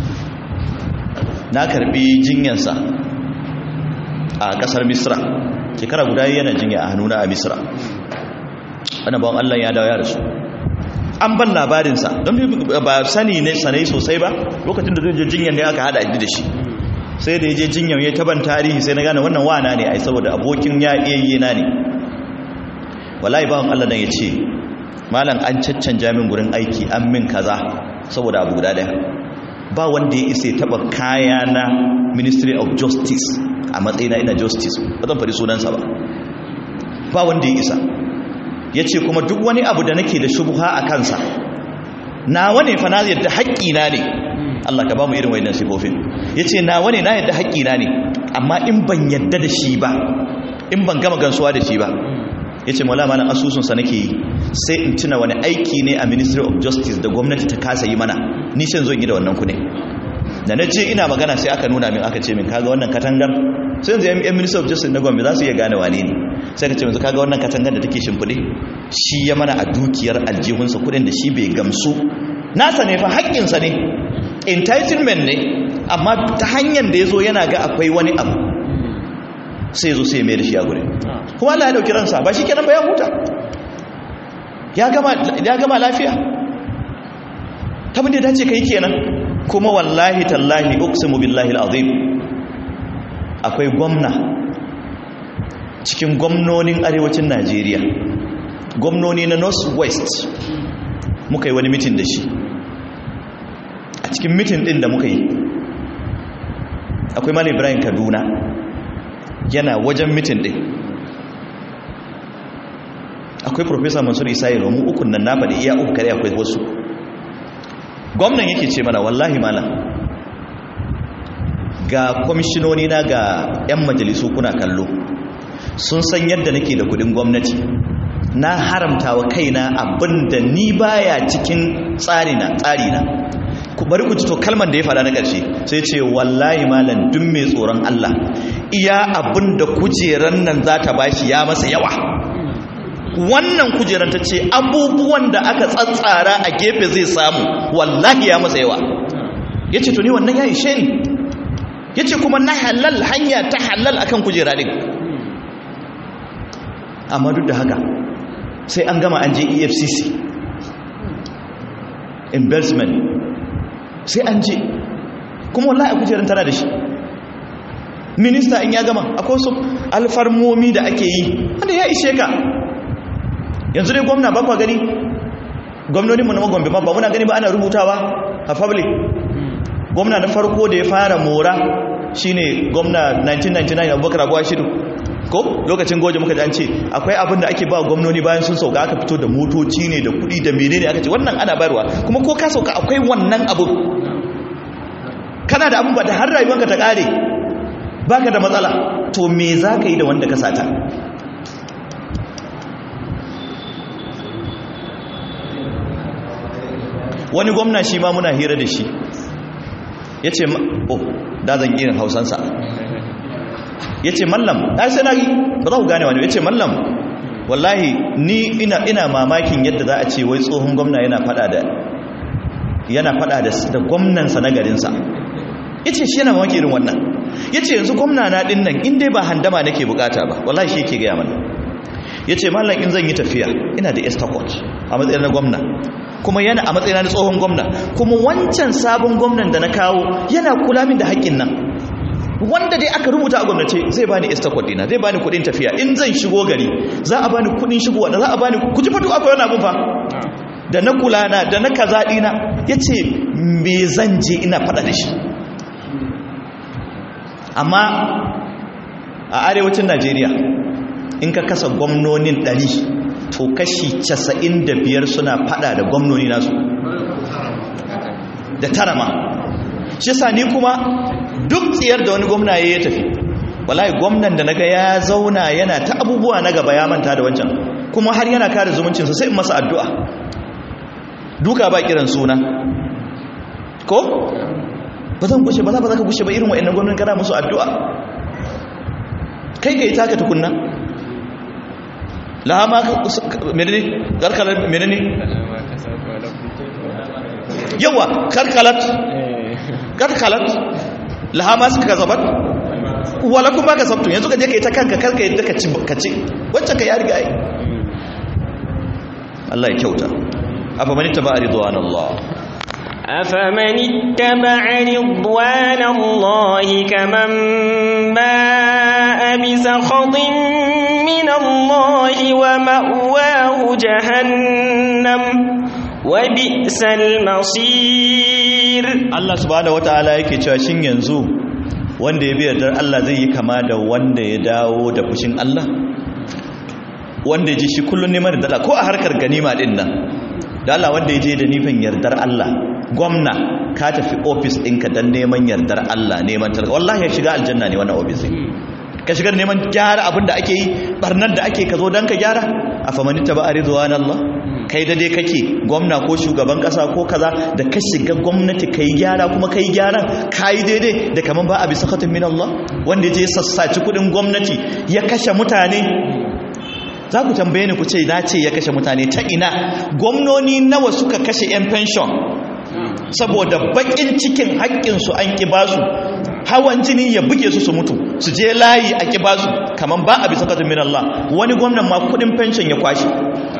Speaker 1: na karbi jinyansa a kasar misra shekara guda yana jinya a hannuna a misra wani bawon allah ya dawo ya rasu an ban labarinsa don ba sani ne sanai sosai ba lokacin da zai jinyan ne aka hada da shi sai da ya je jinyan ya taban tarihi sai na gane wannan wana ne ai saboda abokin ya iya na ne wallahi bawan Allah nan ya ce malam an caccanja min gurin aiki an min kaza saboda abu guda daya ba wanda ya isa ya taba kaya na ministry of justice a matsayina ina justice ba zan faɗi sunansa ba ba wanda ya isa ya ce kuma duk wani abu da nake da shubuha a kansa nawa ne fa na yadda haƙƙina ne Allah ka ba mu irin wayannan sifofin ya ce nawa ne na yadda haƙƙina ne amma in ban yadda da shi ba in ban gama gansuwa da shi ba ya ce maula mana asusunsa nake yi sai in tuna wani aiki ne a ministry of justice da gwamnati ta kasa yi mana nishin zo yi da wannan kune da na je ina magana sai aka nuna min aka ce min kaga wannan katangar sai yanzu yan minister of justice na gombe za su iya gane wane ne sai ka ce yanzu kaga wannan katangar da take shimfiɗe shi ya mana a dukiyar aljihunsa kudin da shi bai gamsu nasa ne fa haƙƙinsa ne entitlement ne amma ta hanyar da ya zo yana ga akwai wani abu sai zo sai mai da shi a gure kuma Allah ya dauki ransa ba shi kenan ba ya huta ya gama lafiya ta mun da dace kai kenan kuma wallahi tallahi uqsimu billahi alazim akwai gwamna cikin gwamnonin arewacin Najeriya gwamnoni na north west muka yi wani mitin da shi a cikin mitin din da muka yi akwai malam Ibrahim Kaduna yana wajen mitin din akwai professor Mansur Isa Yaro mu ukun nan na faɗi iya uku kare akwai wasu gwamnan yake ce mana wallahi malam ga kwamishinoni na ga 'yan majalisu kuna kallo sun san yadda nake da kudin gwamnati na haramta wa kaina abinda ni baya cikin tsarina tsarina ku bari ku to kalmar da ya faɗa na ƙarshe sai ce wallahi malam duk mai tsoron Allah iya abinda kujeran nan za ta bashi ya masa yawa wannan kujeran ta ce abubuwan da aka tsatsara a gefe zai samu wallahi ya masa yawa ya ce to ni wannan ya ishe ni ya ce kuma na halal hanya ta halal akan kujera ɗin amma duk da haka sai an gama an je efcc embezzlement sai an je kuma wallahi a kujerar tana da shi minista in ya gama akwai su alfarmomi da ake yi wanda ya ishe ka yanzu dai gwamna ba kwa gani gwamnoninmu na magwambe ma ba muna gani ba ana rubutawa a public gwamna na farko da ya fara mora shine gwamna 1999 abubakar abuwa shidu ko lokacin goje muka an ce akwai abin da ake ba gwamnoni bayan sun sauka aka fito da motoci ne da kudi da menene aka ce wannan ana bayarwa kuma ko ka sauka akwai wannan abu kana da abin ba da har rayuwanka ta kare baka da matsala to me za ka yi da wanda ka sata wani gwamna shi ma muna hira da shi ya ce oh da zan irin hausansa ya ce mallam ai sai na yi ba za ku gane wani ya ce mallam wallahi ni ina ina mamakin yadda za a ce wai tsohon gwamna yana fada da yana fada da da gwamnansa na garinsa ya ce shi yana mamaki irin wannan ya ce yanzu gwamna na ɗin nan in dai ba handama nake bukata ba wallahi shi yake gaya mana ya ce mallam in zan yi tafiya ina da estakot a matsayin na gwamna kuma yana a matsayin na tsohon gwamna kuma wancan sabon gwamnan da na kawo yana kula min da haƙƙin nan wanda dai aka rubuta a gwamnati zai bani estakot dina zai bani kuɗin tafiya in zan shigo gari za a bani kuɗin shigowa da za a bani ku ji fa duk akwai wani abun fa da na kula na da na kaza dina yace me zan je ina faɗa da shi amma a arewacin Najeriya in ka kasa gwamnonin ɗari to kashi casa'in da biyar suna fada da gwamnoni nasu da tara ma shi sa ni kuma duk tsiyar da wani gwamna ya tafi wallahi gwamnan da naga ya zauna yana ta abubuwa na gaba ya manta da wancan kuma har yana kare zumuncinsa sai in masa addu'a duka ba kiran suna ko ba zan gushe ba za ba za ka gushe ba irin wa'annan gwamnan kana musu addu'a kai ka yi taka tukunna laha ma menene karkalar menene yawa karkalat karkalat laha ma suka gazabat wala kuma ga sabtun yanzu ka je kai ta kanka karka yadda ka ci ka ci wacce ka ya riga ai Allah ya kyauta afa man ittaba ridwan Allah
Speaker 2: أفمن اتبع رضوان الله كمن باء بسخط من الله ومأواه جهنم وبئس المصير
Speaker 1: Allah subhanahu wataala yake cewa shin yanzu wanda ya bi yardar Allah zai yi kama da wanda ya dawo da fushin Allah wanda ya ji shi kullun neman da ko a harkar ganima din nan da Allah wanda ya je da nufin yardar Allah gwamna ka tafi ofis ɗinka don neman yardar Allah neman tarka wallahi ya shiga aljanna ne wannan ofis ka shigar neman gyara abin da ake yi barnar da ake ka zo don ka gyara a famani ta ba a rizwan Allah kai da dai kake gwamna ko shugaban kasa ko kaza da ka shiga gwamnati kai gyara kuma kai gyaran kai daidai da kaman ba a bisa khatin min Allah wanda je sassaci kudin gwamnati ya kashe mutane za ku tambaye ni ku ce na ce ya kashe mutane ta ina gwamnoni nawa suka kashe yan pension saboda bakin cikin haƙƙinsu an ƙi basu hawan jini ya buge su su mutu su je layi a ƙi basu kaman ba a bisa khatin min Allah wani gwamnan ma kudin pension ya kwashe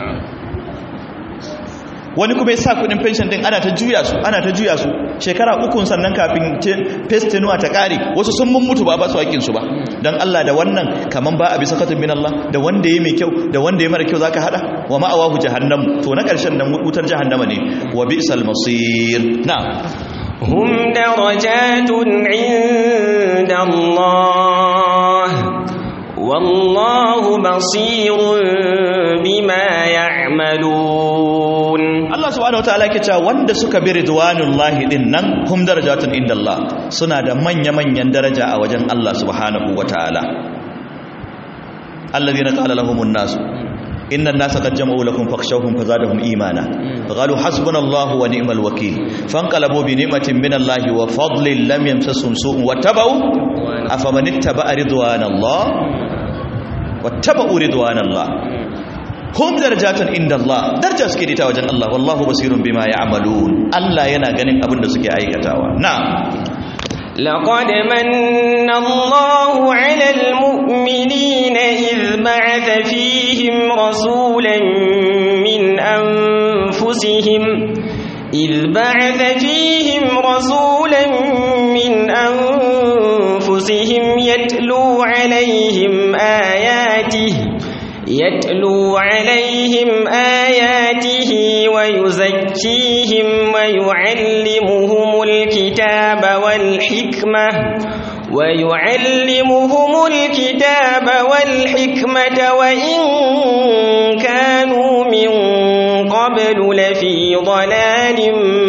Speaker 1: wani kuma ya sa kudin pension din ana ta juya su ana ta juya su shekara ukun sannan kafin festinuwa ta kare wasu sun mun mutu ba ba su hakkin su ba dan Allah da wannan kaman ba a bisa katun min Allah da wanda yayi mai kyau da wanda yayi mara kyau zaka hada wa ma'awahu jahannam to na karshen nan wutar jahannama ne wa bi'sal masir na
Speaker 2: هم درجات عند الله والله بصير بما يعملون
Speaker 1: Allah subhanahu wataala yake cewa wanda suka bi ridwanullahi din nan hum darajatun indallah suna da manya-manyan daraja a wajen Allah subhanahu wataala alladhina qala lahumun nas inna an-nasa qad jama'u lakum fakhshawhum fazadahum imana qalu hasbunallahu wa ni'mal wakeel fanqalabu bi ni'matin minallahi wa fadlin lam yamsasum su'un wattaba'u afaman ittaba'a ridwanallah wattaba'u ridwanallah hum darajatun inda Allah daraja suke da wajen Allah wallahu basirun bima ya'malun Allah yana ganin abin da suke aikatawa na'am
Speaker 2: لقد من الله على المؤمنين إذ بعث فيهم رسولا من أنفسهم إذ بعث فيهم رسولا من أنفسهم يتلو عليهم آياته يتلو عليهم آياته ويزكيهم ويعلمهم الكتاب والحكمة ويعلمهم الكتاب والحكمة وإن كانوا من قبل لفي ضلال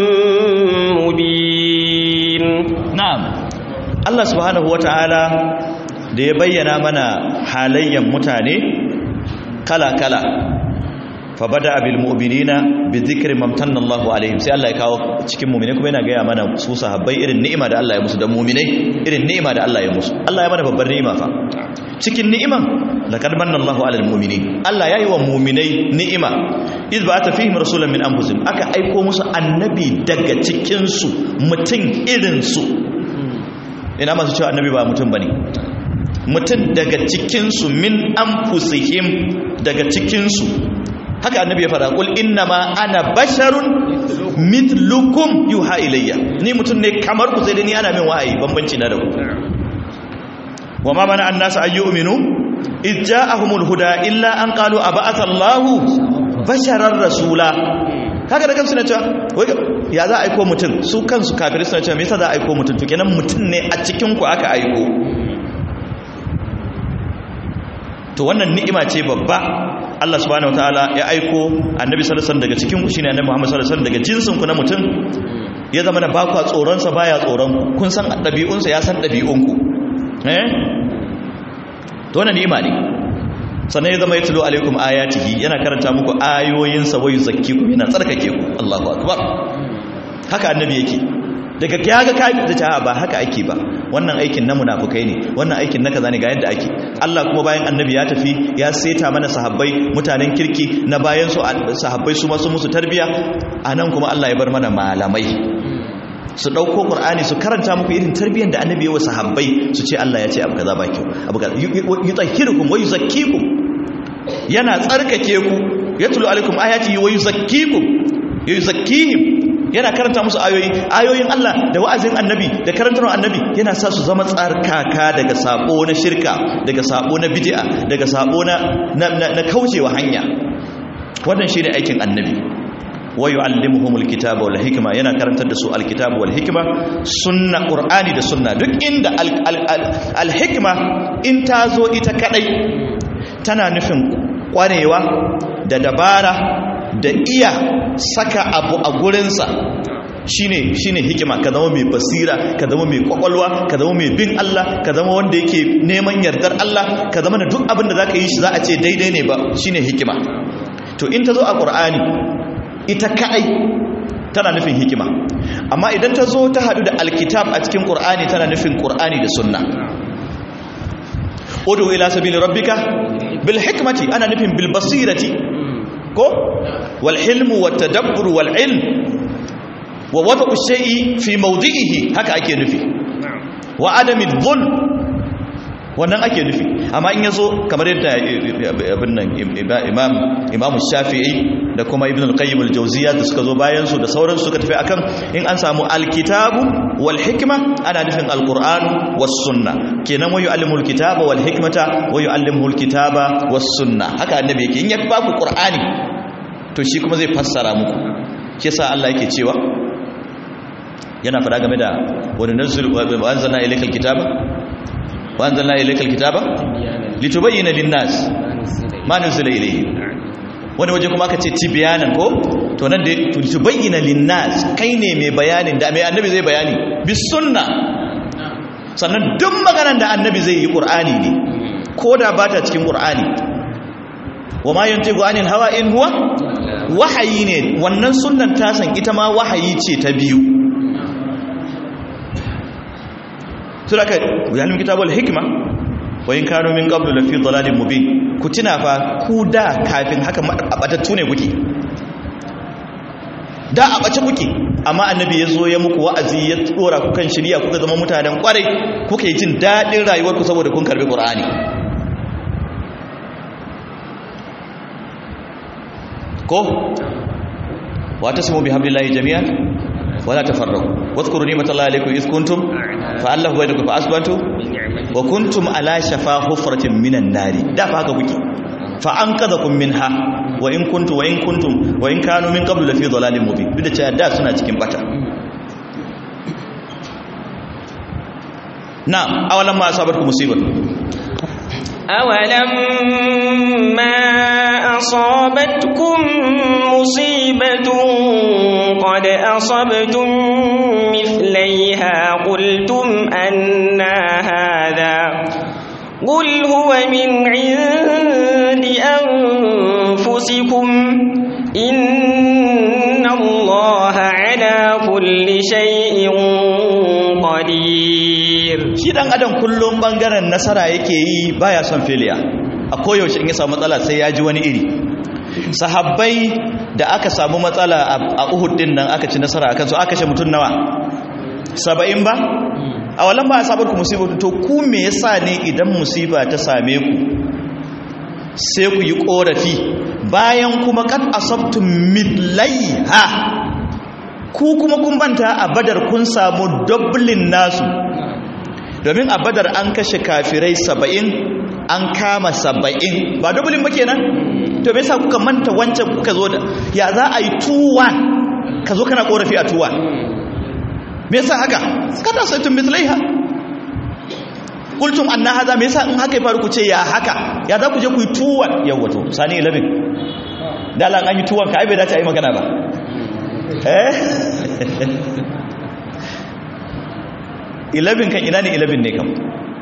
Speaker 2: مبين
Speaker 1: نعم الله سبحانه وتعالى da ya bayyana mana halayyan mutane kala-kala fabada abil mu'minina bi dhikri mamtanna Allahu alaihim sai Allah ya kawo cikin mu'mine kuma yana gaya mana su sahabbai irin ni'ima da Allah ya musu da mu'minai irin ni'ima da Allah ya musu Allah ya mana babbar ni'ima fa cikin ni'iman laqad manna Allahu alal mu'minin Allah yayi wa mu'minai ni'ima iz ba'atha fihim rasulan min anfusihim aka aiko musu annabi daga cikin su mutum irin su ina masu cewa annabi ba mutum bane mutum daga cikinsu min an fusihim daga cikinsu haka annabi ya fara kul inna ma ana basharun mithlukum yuha ilayya ni mutum ne kamar ku sai dai ni ana min wahayi bambanci na da ku wa ma mana annasu ayyuminu id ja'ahumul huda illa an qalu aba'atha Allahu basharar rasula haka da kansu na cewa ya za a aiko mutum su kansu kafirai suna cewa me yasa za a aiko mutum to kenan mutum ne a cikin ku aka aiko to wannan ni'ima ce babba Allah subhanahu wataala ya aiko annabi sallallahu alaihi wasallam daga cikin ku shine annabi Muhammad sallallahu alaihi wasallam daga jinsin ku na mutum ya zama da bakwa tsoron sa baya tsoron ku kun san dabi'un sa ya san dabi'un ku eh to wannan ni'ima ne sannan ya zama ya tulo alaikum ayatihi yana karanta muku ayoyin sa wayu zakkiku yana tsarkake ku Allahu akbar haka annabi yake daga kaga kai da ta ba haka ake ba wannan aikin na munafukai ne wannan aikin na kaza ne ga yadda ake Allah kuma bayan annabi ya tafi ya seta mana sahabbai mutanen kirki na bayan su sahabbai su masu musu tarbiya anan kuma Allah ya bar mana malamai su dauko qur'ani su karanta muku irin tarbiyyar da annabi ya wa sahabbai su ce Allah ya ce abu kaza ba kyau abu kaza yutahhirukum wa yuzakkikum yana tsarkake ku yatlu alaikum ayati wa yuzakkikum yuzakkihim yana karanta musu ayoyi ayoyin Allah da wa'azin annabi da karantar annabi yana sa su zama tsarkaka daga sabo na shirka daga sabo na bid'a daga sabo na na kaucewa hanya wannan shine aikin annabi wa yu'allimuhumul kitaba wal hikma yana karantar da su alkitaba wal hikma sunna qur'ani da sunna duk inda al hikma in ta zo ita kadai tana nufin kwarewa da dabara da iya saka abu a gurinsa shine shine hikima ka zama mai basira ka zama mai kwakwalwa ka zama mai bin Allah ka zama wanda yake neman yardar Allah ka zama da duk abin da zaka yi shi za a ce daidai ne ba shine hikima to in ta zo a ƙur'ani ita kaɗai tana nufin hikima amma idan ta zo ta haɗu da alkitab a cikin ƙur'ani tana nufin ƙur'ani da sunna udu ila sabili rabbika bil hikmati ana nufin bil basirati ko wal hilmu wat tadabbur wal ilm wa wada'u shay'i fi mawdi'ihi haka ake nufi wa adami dhulm wannan ake nufi amma in yazo kamar yadda abin nan imam imam shafi'i da kuma ibn al-qayyim al-jawziyya da suka zo bayan su da sauran suka tafi akan in an samu al-kitabu wal hikma ana nufin al-qur'an was sunna kenan wa yu'allimu al-kitaba wal hikmata wa yu'allimu al-kitaba was sunna haka annabi yake in ya ba ku qur'ani to shi kuma zai fassara muku shi yasa Allah yake cewa yana fada game da wani nazzul wa anzalna ilaykal kitaba wa anzalna ilaykal kitaba litubayyana lin-nas ma nuzila ilayhi wani waje kuma aka ce tibyanan ko to nan da litubayyana lin-nas kai ne mai bayanin da mai annabi zai bayani bis sunna sannan duk maganar da annabi zai yi qur'ani ne ko da ba ta cikin qur'ani wa ma yantiqu anil hawa in huwa wahayi ne wannan sunnan tasan ita ma wahayi ce ta biyu suraka yalim kitabul hikma wa in kanu min qablu lafi dhalalin mubin ku tuna fa ku da kafin haka abatattu ne kuke da abace kuke amma annabi ya zo ya muku wa'azi ya tsora ku kan shirya kuka zama mutanen kwarai kuke jin dadin rayuwar ku saboda kun karbi qur'ani ko wa tasmu bihamdillahi jami'an wala tafarraqu wadhkuru ni'matallahi alaykum iz kuntum fa'allahu bainakum fa asbatu wa kuntum ala shafa hufratin minan nari da fa haka kuke fa anqadhakum minha wa in kuntum wa in kuntum wa in kanu min qablu lafi dhalalin mubin duk da cewa da suna cikin bata na'am awalan ma asabatkum musibatu
Speaker 2: أولم ما أصابتكم مصيبة قد أصبتم مثليها قلتم أنا هذا قل هو من عند أنفسكم إن الله على كل شيء قدير
Speaker 1: shi dan adam kullum bangaren nasara yake yi baya son failure a koyaushe in ya samu matsala sai ya ji wani iri sahabbai da aka samu matsala a Uhud din nan aka ci nasara akan su aka kashe mutun nawa 70 ba a wallan ba asabar ku musibatu to ku me yasa ne idan musiba ta same ku sai ku yi korafi bayan kuma kad asabtum midlaiha ku kuma kun banta a badar kun samu dublin nasu domin a badar an kashe kafirai saba'in an kama saba'in ba dublin ba kenan to me yasa kuka manta wancan kuka zo da ya za a yi tuwan ka zo kana korafi a tuwan me yasa haka kada sai tun mislaiha kultum anna haza me yasa in haka ya faru ku ce ya haka ya za ku je ku yi tuwan yawa to sani 11 dalan an yi tuwan ka ai bai dace a yi magana ba eh 11 kan ina ne 11 ne kam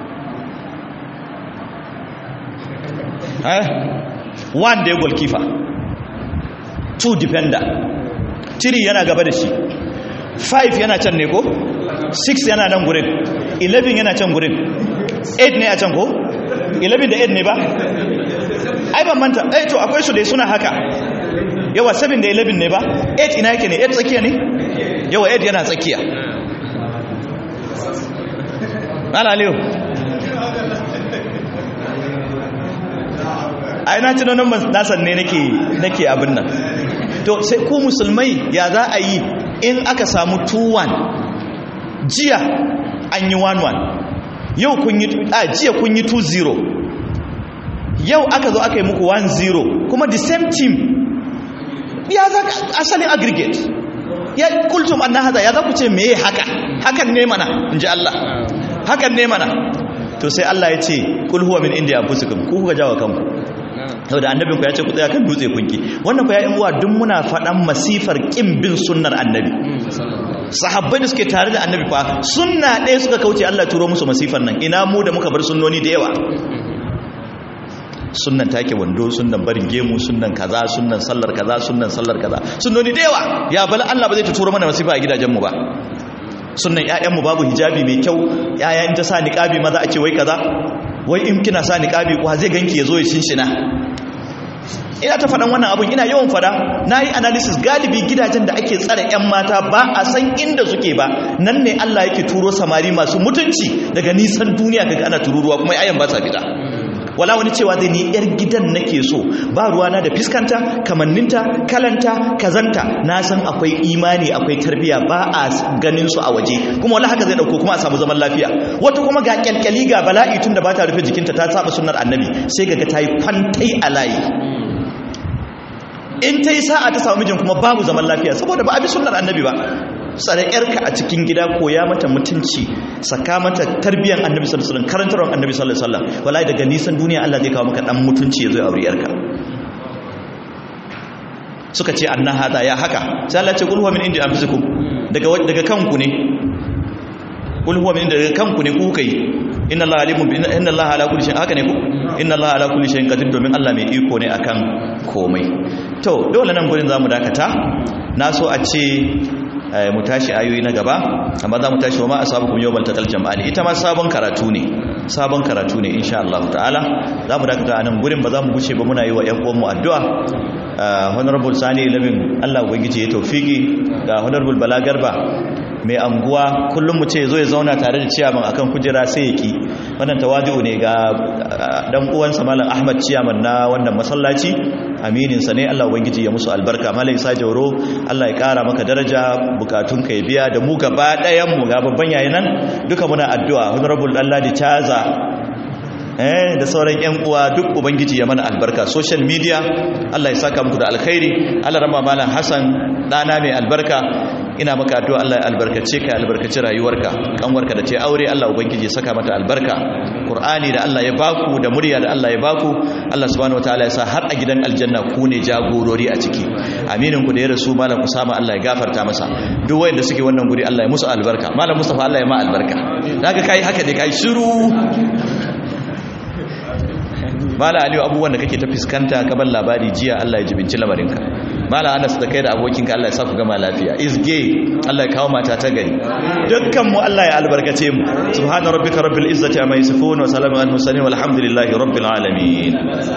Speaker 1: eh one day goalkeeper two defender three yana gaba da shi five yana can ne ko six yana nan gurin 11 yana can gurin 8 ne a can ko 11 da 8 ne ba ai ban manta eh to akwai su dai suna haka yawa 7 da 11 ne ba 8 ina yake ne 8 tsakiya ne yawa 8 yana tsakiya ana aliyu ai na tunanin nasan ne nake nake abin nan to sai ku musulmai ya za a yi in aka samu 2-1 jiya an yi 1-1 yau kun yi a jiya kun yi 2-0 yau aka zo aka yi muku 1-0 kuma the same team ya za asalin aggregate ya kultum anna haza ya za ku ce meye haka hakan ne mana in ji Allah hakan ne mana to sai Allah ya ce kul huwa min indi anfusikum ku kuka jawo kanku saboda annabinku ya ce ku tsaya kan dutse kunki wannan ku ya yi uwa duk muna faɗan masifar ƙin bin sunnar annabi sahabbai da suke tare da annabi fa sunna ɗaya suka kauce Allah turo musu masifar nan ina mu da muka bar sunnoni da yawa sunnan take wando sunnan barin gemu sunnan kaza sunnan sallar kaza sunnan sallar kaza sunnoni da yawa ya bala Allah ba zai ta turo mana wasifa a gidajenmu ba sunnan ƴaƴanmu babu hijabi mai kyau ƴaƴa in ta sa niqabi maza a ce wai kaza wai in kina sa niqabi ko zai ganki yazo ya shinshina ina ta faɗan wannan abun ina yawan faɗa na yi analysis galibi gidajen da ake tsare 'yan mata ba a san inda suke ba nan ne Allah yake turo samari masu mutunci daga nisan duniya kaga ana tururuwa kuma ayan ba sa fita wala wani cewa zai ni yar gidan nake so ba ruwana da fiskanta kamanninta kalanta kazanta na san akwai imani akwai tarbiya ba a ganin su a waje kuma wala haka zai dauko kuma a samu zaman lafiya wata kuma ga kyalkyali ga bala'i tun da ba ta rufe jikinta ta saba sunnar annabi sai kaga ta yi kwantai a layi in ta yi sa'a ta samu mijin kuma babu zaman lafiya saboda ba a bi sunnar annabi ba tsare yarka a cikin gida koya mata mutunci saka mata tarbiyyar annabi sallallahu alaihi wasallam karantarwar annabi sallallahu alaihi wasallam wallahi daga nisan duniya Allah zai kawo maka dan mutunci ya zo ya aure yarka suka ce anna hada ya haka sai Allah ya ce qul huwa min indi anfusikum daga daga kanku ne qul huwa min daga kanku ne ku kai inna Allah alimun bi inna Allah ala kulli shay'in haka ne ku inna Allah ala kulli shay'in qadir domin Allah mai iko ne akan komai to dole nan gurin zamu dakata na so a ce mu tashi ayoyi na gaba amma za mu tashi wa ma asabukum yawmal taqal jam'ani ita ma sabon karatu ne sabon karatu ne insha Allah ta'ala za mu dakata a nan gurin ba za mu guce ba muna yi wa ƴan uwanmu addu'a honorable sani labin Allah ubangiji ya tawfiki ga honorable bala garba mai anguwa kullum mu ce zo ya zauna tare da ciyaman akan kujera sai ya ki wannan tawadu ne ga dan uwansa malam Ahmad ciyaman na wannan masallaci aminin sa ne Allah ubangiji ya musu albarka malam Isa Jauro Allah ya kara maka daraja bukatun ka ya biya da mu gaba ɗayan mu ga babban yayin nan duka muna addu'a honorable Allah di Chaza eh da sauran ƴan uwa duk ubangiji ya mana albarka social media Allah ya saka muku da alkhairi Allah rama malam Hassan dana mai albarka ina maka addu'a Allah ya albarkace ka albarkace rayuwarka kanwarka da ce aure Allah ubangiji ya saka mata albarka Qur'ani da Allah ya baku da murya da Allah ya baku Allah subhanahu wataala ya sa har a gidan aljanna ku ne jagorori a ciki aminin ku da ya rasu malam Usama Allah ya gafarta masa duk wanda suke wannan guri Allah ya musu albarka malam Mustafa Allah ya ma albarka daga kai haka ne kai shiru mala aliyu abubuwan da kake ta fuskanta ka bar labari jiya Allah ya jibinci lamarinka mala anas da kai da abokinka Allah ya sa ku gama lafiya isge Allah ya kawo mata ta gari dukkan mu Allah ya albarkace mu subhana rabbika rabbil izzati amma yasifun wa salamun al mursalin walhamdulillahi rabbil alamin